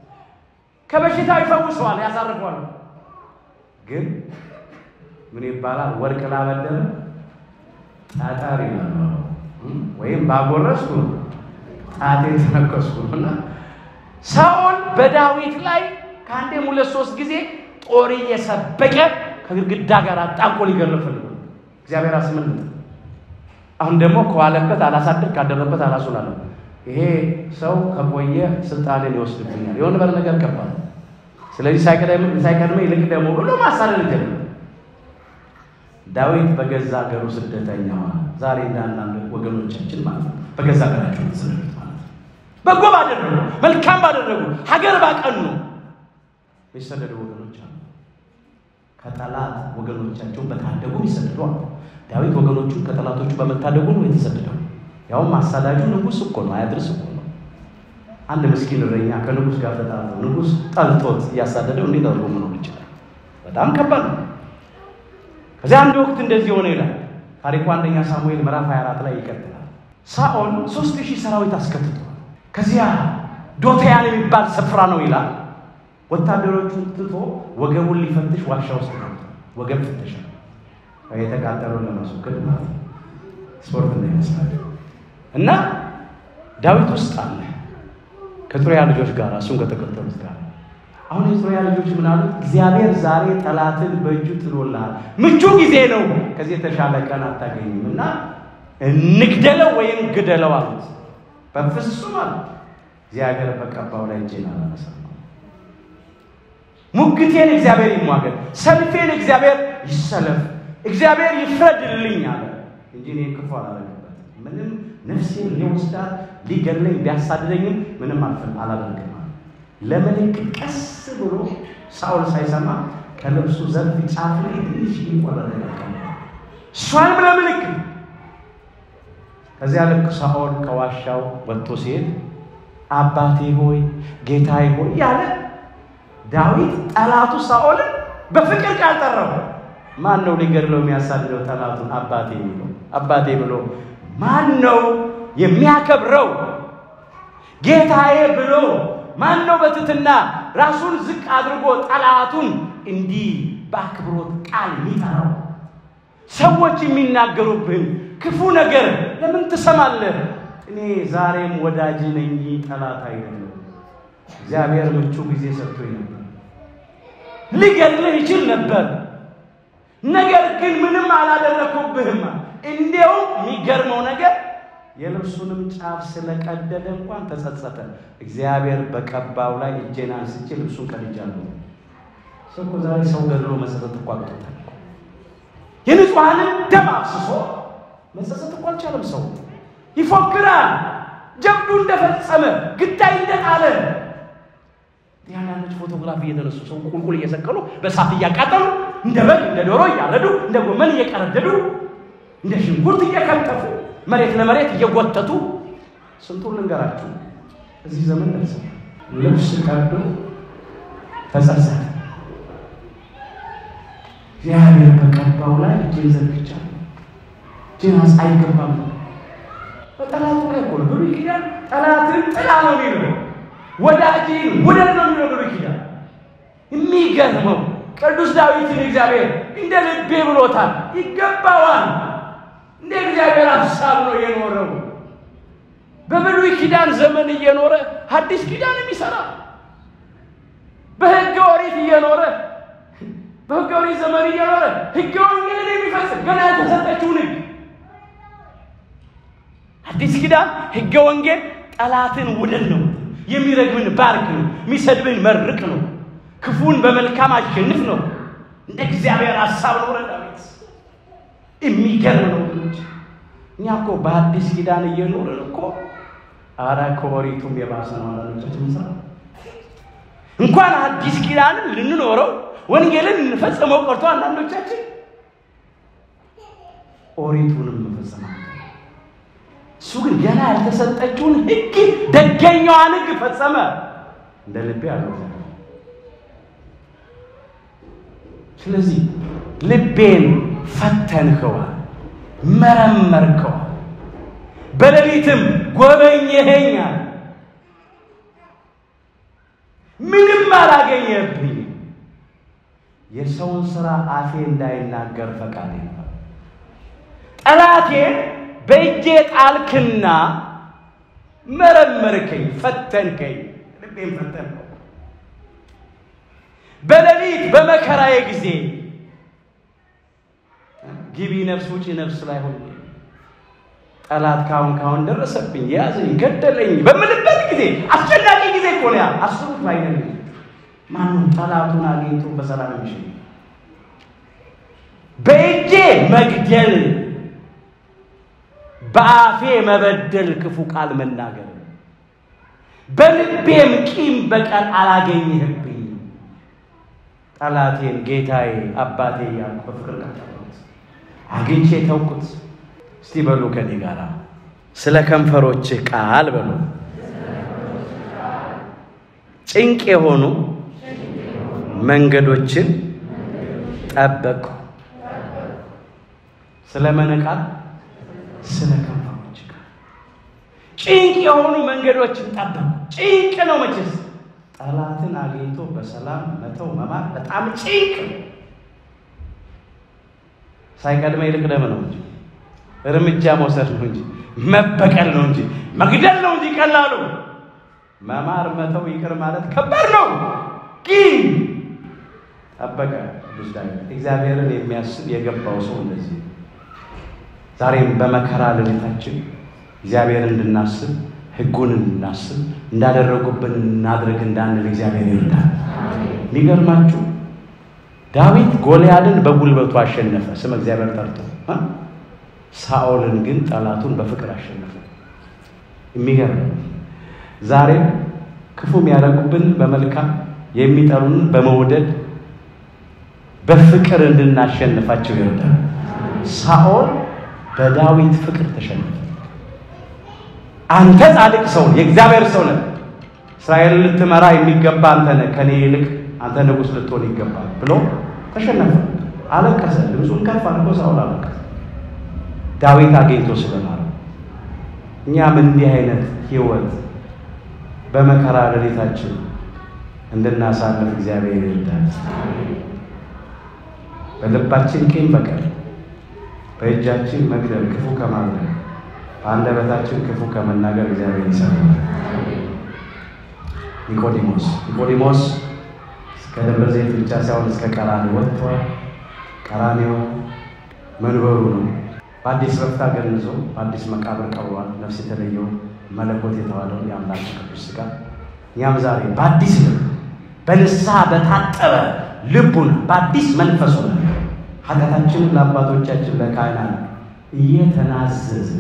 ከበሽታው ይፈውሰዋል፣ ያሳርፈዋል። ግን ምን ይባላል? ወርቅ ላበደረ ጠጠር ይላል ወይም ባጎረስኩ ጣቴ ተነከስኩ እና ሳኦል በዳዊት ላይ ከአንዴም ሁለት ሶስት ጊዜ ጦር እየሰበቀ ከግድግዳ ጋር አጣንቆ ሊገርፍ ፈልጎ እግዚአብሔር አስመልጥ። አሁን ደግሞ ከዋለበት አላሳድር ካደረበት አላሱላለ ይሄ ሰው ከቆየ ስልጣኔን ይወስድብኛል፣ የሆነ በር ነገር ከባድ። ስለዚህ ሳይቀድመ ይልቅ ደግሞ ብሎ ማሳደድ ጀመረ። ዳዊት በገዛ ሀገሩ ስደተኛ ሆነ። ዛሬ እንደ አንዳንድ ወገኖቻችን ማለት ነው በገዛ ሀገራቸው ተሰደዱት ማለት ነው። በጎ ባደረጉ መልካም ባደረጉ ሀገር ባቀኑ የሚሰደዱ ወገኖች አሉ። ከጠላት ወገኖቻቸውን በታደጉ ይሰደዱ አሉ። ዳዊት ወገኖቹን ከጠላቶቹ በመታደጉ ነው የተሰደደው። ያውም አሳዳጁ ንጉሥ እኮ ነው፣ አያድርስ እኮ ነው። አንድ ምስኪን እረኛ ከንጉሥ ጋር ተጣልተው ንጉሥ ጠልቶት እያሳደደው እንዴት አድርጎ መኖር ይችላል? በጣም ከባድ ነው። ከዚያ አንድ ወቅት እንደዚህ ሆነ ይላል ታሪኩ አንደኛ ሳሙኤል ምዕራፍ 24 ላይ ይቀጥላል። ሳኦል ሶስት ሺህ ሰራዊት አስከትቷል። ከዚያ ዶታያን የሚባል ስፍራ ነው ይላል። ወታደሮቹን ትቶ ወገቡን ሊፈትሽ ዋሻ ውስጥ ገብቷል። ወገብ ፍተሻ የተቃጠለውን ለማስወገድ ማለት ነው። ስፖርት እንዳይመስላል እና ዳዊት ውስጥ አለ ከጥሩያ ልጆች ጋር እሱም ከተከተሉት ጋር አሁን የጥሩያ ልጆች ምን አሉት? እግዚአብሔር ዛሬ ጠላትን በእጁ ጥሎልሃል፣ ምቹ ጊዜ ነው፣ ከዚህ የተሻለ ቀን አታገኝም እና እንግደለው ወይም ግደለው አሉት። በፍጹም አሉት፣ እግዚአብሔር በቀባው ላይ እጄን አላነሳም። ሙግቴን እግዚአብሔር ይሟገድ፣ ሰልፌን እግዚአብሔር ይሰለፍ፣ እግዚአብሔር ይፍረድልኝ አለ እንጂ እኔ ክፉ አላደረግበትም። ምንም ነፍሴን ሊወስዳት ሊገድለኝ ቢያሳድደኝም ምንም አልፍም አላደርግም። ለምልክት ቀስ ብሎ ሳኦል ሳይሰማ ከልብሱ ዘርፍ ጫፍ ላይ ትንሽ ይቆረጠ እሷንም ለምልክት ከዚያ ልክ ሳኦል ከዋሻው ወጥቶ ሲሄድ አባቴ ሆይ ጌታዬ ሆይ ያለ ዳዊት ጠላቱ ሳኦልን በፍቅር ቃል ጠራው። ማን ነው ሊገድለው የሚያሳድደው ጠላቱን አባቴ የሚለው? አባቴ ብሎ ማን ነው የሚያከብረው? ጌታዬ ብሎ ማን ነው በትትና ራሱን ዝቅ አድርጎ ጠላቱን እንዲህ በአክብሮት ቃል የሚጠራው? ሰዎች የሚናገሩብህን ክፉ ነገር ለምን ትሰማለህ? እኔ ዛሬም ወዳጅ ነኝ፣ ጠላት አይደለም። እግዚአብሔር ምቹ ጊዜ ሰጥቶኝ ነበር። ሊገድልህ ይችል ነበር፣ ነገር ግን ምንም አላደረኩብህም። እንዲያውም የሚገርመው ነገር የልብሱንም ጫፍ ስለቀደደ እንኳን ተጸጸተ። እግዚአብሔር በቀባው ላይ እጄን አንስቼ ልብሱን ቀድጃለሁ። ሰው እኮ ዛሬ ሰው ገድሎ መጸጸት እኮ አቅቶታል። የንጹሐንን ደም አፍስሶ መጸጸት እኮ አልቻለም። ሰው ይፎክራል፣ ጀብዱ እንደፈጸመ ግዳይ እንደጣለ ያንዳንዶች ፎቶግራፊ እየተነሱ ሰው ቁልቁል እየሰቀሉ በሳት እያቃጠሉ እንደ በግ እንደ ዶሮ እያረዱ እንደ ጎመን እየቀረደዱ እንደ ሽንኩርት እየከተፉ መሬት ለመሬት እየጎተቱ ስንቱን ልንገራችሁ። እዚህ ዘመን ደርሰ ልብስ ቀዶ ተጸጸተ። እግዚአብሔር በቀባው ላይ እጄን ዘርግቻለሁ፣ እጄን አይገባም ነው። በጠላቱ ላይ እኮ ነው ብሉይ ኪዳን ጠላትን ጥላ ነው የሚለው ወዳጅን ውደድ ነው የሚለው ብሉይ ኪዳን። የሚገርመው ቅዱስ ዳዊትን እግዚአብሔር እንደ ልቤ ብሎታል፣ ይገባዋል። እንደ እግዚአብሔር ሀሳብ ነው የኖረው። በብሉይ ኪዳን ዘመን እየኖረ ሐዲስ ኪዳን የሚሰራ በሕገ ኦሪት እየኖረ በሕገ ኦሪት ዘመን እየኖረ ሕገ ወንጌልን የሚፈጽም ገና ያልተሰጠችውን ሕግ አዲስ ኪዳን ሕገ ወንጌል ጠላትን ውደድ ነው፣ የሚረግምን ባርክ ነው፣ የሚሰድብን መርቅ ነው፣ ክፉን በመልካም አሸንፍ ነው። እንደ እግዚአብሔር ሀሳብ ኖረ ዳዊት። የሚገርም ነው ልጆች። እኛ እኮ በአዲስ ኪዳን እየኖርን እኮ አረ ከኦሪቱም የባሰ ነው። አላኖቻችን ስራ እንኳን አዲስ ኪዳንን ልንኖረው ወንጌልን እንፈጽመው ቀርቶ አንዳንዶቻችን ኦሪቱንም መፈጸማ እሱ ግን ገና ያልተሰጠችውን ሕግ ደገኛዋን ሕግ ፈጸመ። እንደ ልቤ አለው። ስለዚህ ልቤን ፈተንከዋል፣ መረመርከዋል፣ በሌሊትም ጎበኘኸኛል። ምንም አላገኘብኝ። የሰውን ሥራ አፌ እንዳይናገር ፈቃዴ ነው። ጠላቴን በእጄ ጣልክና መረመርከኝ፣ ፈተንከኝ፣ ልቤን ፈተንከው። በሌሊት በመከራዬ ጊዜ ግቢ ነፍስ ውጪ ነፍስ ላይ ሆኜ ጠላት ካሁን ካሁን ደረሰብኝ፣ ያዘኝ፣ ገደለኝ በምልበት ጊዜ አስጨናቂ ጊዜ እኮ ነው ያ። አስሩት ባይነኝ ማንም ጠላቱን አግኝቶ በሰላም የሚሸኝ በእጄ መግደል በአፌ መበደል ክፉ ቃል መናገር በልቤም ቂም በቀል አላገኘህብኝ። ጠላቴን ጌታዬ አባቴ እያልኩ በፍቅር ቀጠሉት፣ አግኝቼ ተውኩት። እስቲ በሉ ከኔ ጋር ስለ ከንፈሮች ቃል በሉ ጭንቅ የሆኑ መንገዶችን ጠበቅኩ። ስለ መነቃል ስለ ከንፈሮች ቃል ጭንቅ የሆኑ መንገዶችን ጠበቁ። ጭንቅ ነው መቼስ ጠላትን አግኝቶ በሰላም መተው መማር በጣም ጭንቅ ነው። ሳይቀድመ ይልቅደም ነው እንጂ እርምጃ መውሰድ ነው እንጂ መበቀል ነው እንጂ መግደል ነው እንጂ ቀላሉ መማር መተው ይቅር ማለት ከባድ ነው። ግን ጠበቀ ቅዱስ ዳዊት እግዚአብሔርን የሚያስብ የገባው ሰው እንደዚህ ነው። ዛሬም በመከራ ሌሊታችን እግዚአብሔር እንድናስብ ሕጉን እንድናስብ እንዳደረጉብን እናድርግ እንዳንል እግዚአብሔር ይርዳል። የሚገርማችሁ ዳዊት ጎልያድን በጉልበቱ አሸነፈ፣ ስም እግዚአብሔር ጠርቶ። ሳኦልን ግን ጠላቱን በፍቅር አሸነፈ። የሚገርም ዛሬም ክፉ የሚያደርጉብን በመልካም የሚጠሉን በመውደድ በፍቅር እንድናሸንፋቸው ይርዳል። ሳኦል በዳዊት ፍቅር ተሸነፈ። አንተ ጻድቅ ሰው የእግዚአብሔር ሰው ነህ፣ እስራኤልን ልትመራ የሚገባ አንተ ነህ፣ ከኔ ይልቅ አንተ ንጉሥ ልትሆን ይገባል ብሎ ተሸነፈ። አለቀሰ። ድምፁን ከፍ አድርጎ ሳኦል አለቀሰ። ዳዊት አግኝቶ ስለማረው እኛም እንዲህ አይነት ህይወት በመከራ ሌሊታችን እንድናሳልፍ እግዚአብሔር ይርዳል። በልባችን ቂም በቀል፣ በእጃችን መግደል፣ ክፉ ከማድረግ በአንደበታችን ክፉ ከመናገር እግዚአብሔር ይሰራል። ኒቆዲሞስ ኒቆዲሞስ እስከ ደብረ ዘይት ብቻ ሳይሆን እስከ ቀራንዮ ወጥቷል። ቀራንዮ መንበሩ ነው። በአዲስ ረፍታ ገንዞ በአዲስ መቃብር ቀብሯል። ነፍስ የተለየው መለኮት የተባለው የአምላክ ቅዱስ ሥጋ እኛም ዛሬ በአዲስ ልብ በንስሐ በታጠበ ልቡን በአዲስ መንፈሱ ነው ኃጢአታችንን ለአባቶቻችን ለካህናት እየተናዘዝን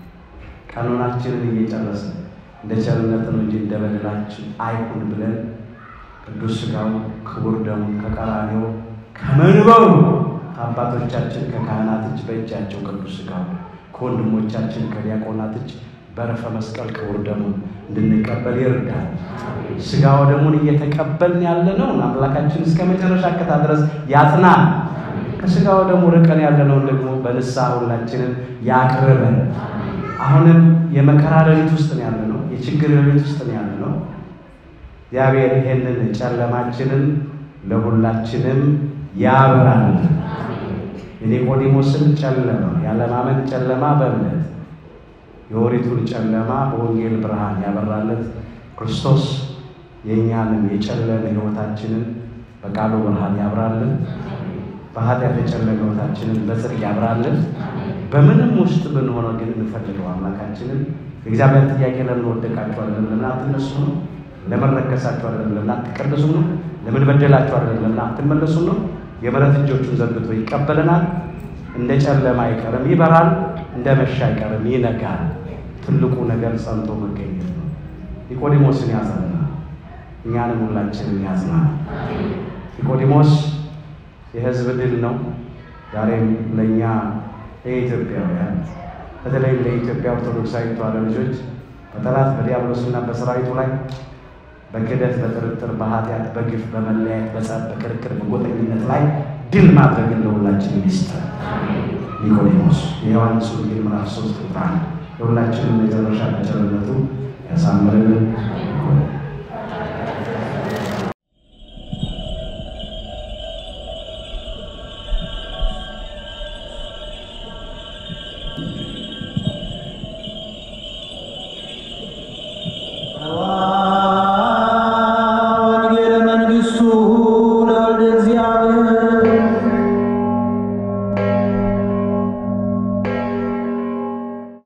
ቀኖናችንን እየጨረስን እንደ ቸርነት ነው እንጂ እንደ በደላችን አይሁን ብለን ቅዱስ ሥጋው ክቡር ደሙን ከቀራንዮ ከመንበሩ ከአባቶቻችን ከካህናት እጅ በእጃቸው ቅዱስ ሥጋው ከወንድሞቻችን ከዲያቆናት እጅ በረፈ መስቀል ክቡር ደሙን እንድንቀበል ይርዳል። ሥጋው ደሙን እየተቀበልን ያለነውን አምላካችን እስከ መጨረሻ ከታ ድረስ ያጽናል። ከሥጋው ደሙ ርቀን ያለነውን ደግሞ በንስሐ ሁላችንን ያቅርበን። አሁንም የመከራ ሌሊት ውስጥ ነው ያለነው፣ የችግር ሌሊት ውስጥ ነው ያለነው። እግዚአብሔር ይሄንን ጨለማችንን ለሁላችንም ያብራል። የኒቆዲሞስን ጨለማ ያለማመን ጨለማ በእምነት የኦሪቱን ጨለማ በወንጌል ብርሃን ያበራለት ክርስቶስ የእኛንም የጨለመ ሕይወታችንን በቃሉ ብርሃን ያብራልን። በኃጢአት የጨለመ ሕይወታችንን በጽድቅ ያብራልን። በምንም ውስጥ ብንሆነ ግን እንፈልገው አምላካችንን። የእግዚአብሔር ጥያቄ ለምን ወደቃችሁ አይደለም፣ ለምን አትነሱ ነው። ለምን ረከሳችሁ አይደለም፣ ለምን አትቀደሱ ነው። ለምን በደላችሁ አይደለም፣ ለምን አትመለሱ ነው። የምሕረት እጆቹን ዘርግቶ ይቀበለናል። እንደ ጨለማ አይቀርም፣ ይበራል። እንደ መሻ አይቀርም፣ ይነጋል። ትልቁ ነገር ጸንቶ መገኘት ነው። ኒቆዲሞስን ያጽናና፣ እኛንም ሁላችንን ያጽናል። ኒቆዲሞስ የሕዝብ ድል ነው። ዛሬም ለእኛ ለኢትዮጵያውያን በተለይም ለኢትዮጵያ ኦርቶዶክሳዊ ተዋሕዶ ልጆች በጠላት በዲያብሎስና በሰራዊቱ ላይ በክደት፣ በጥርጥር፣ በኃጢአት፣ በግፍ፣ በመለያየት፣ በጸብ፣ በክርክር፣ በጎጠኝነት ላይ ድል ማድረግን ለሁላችን ይስጠን። ኒቆዲሞስ የዮሐንስ ወንጌል ምዕራፍ ሶስት ቁጥር አንድ ለሁላችንም የመጨረሻ በቸርነቱ ያሳምርልን።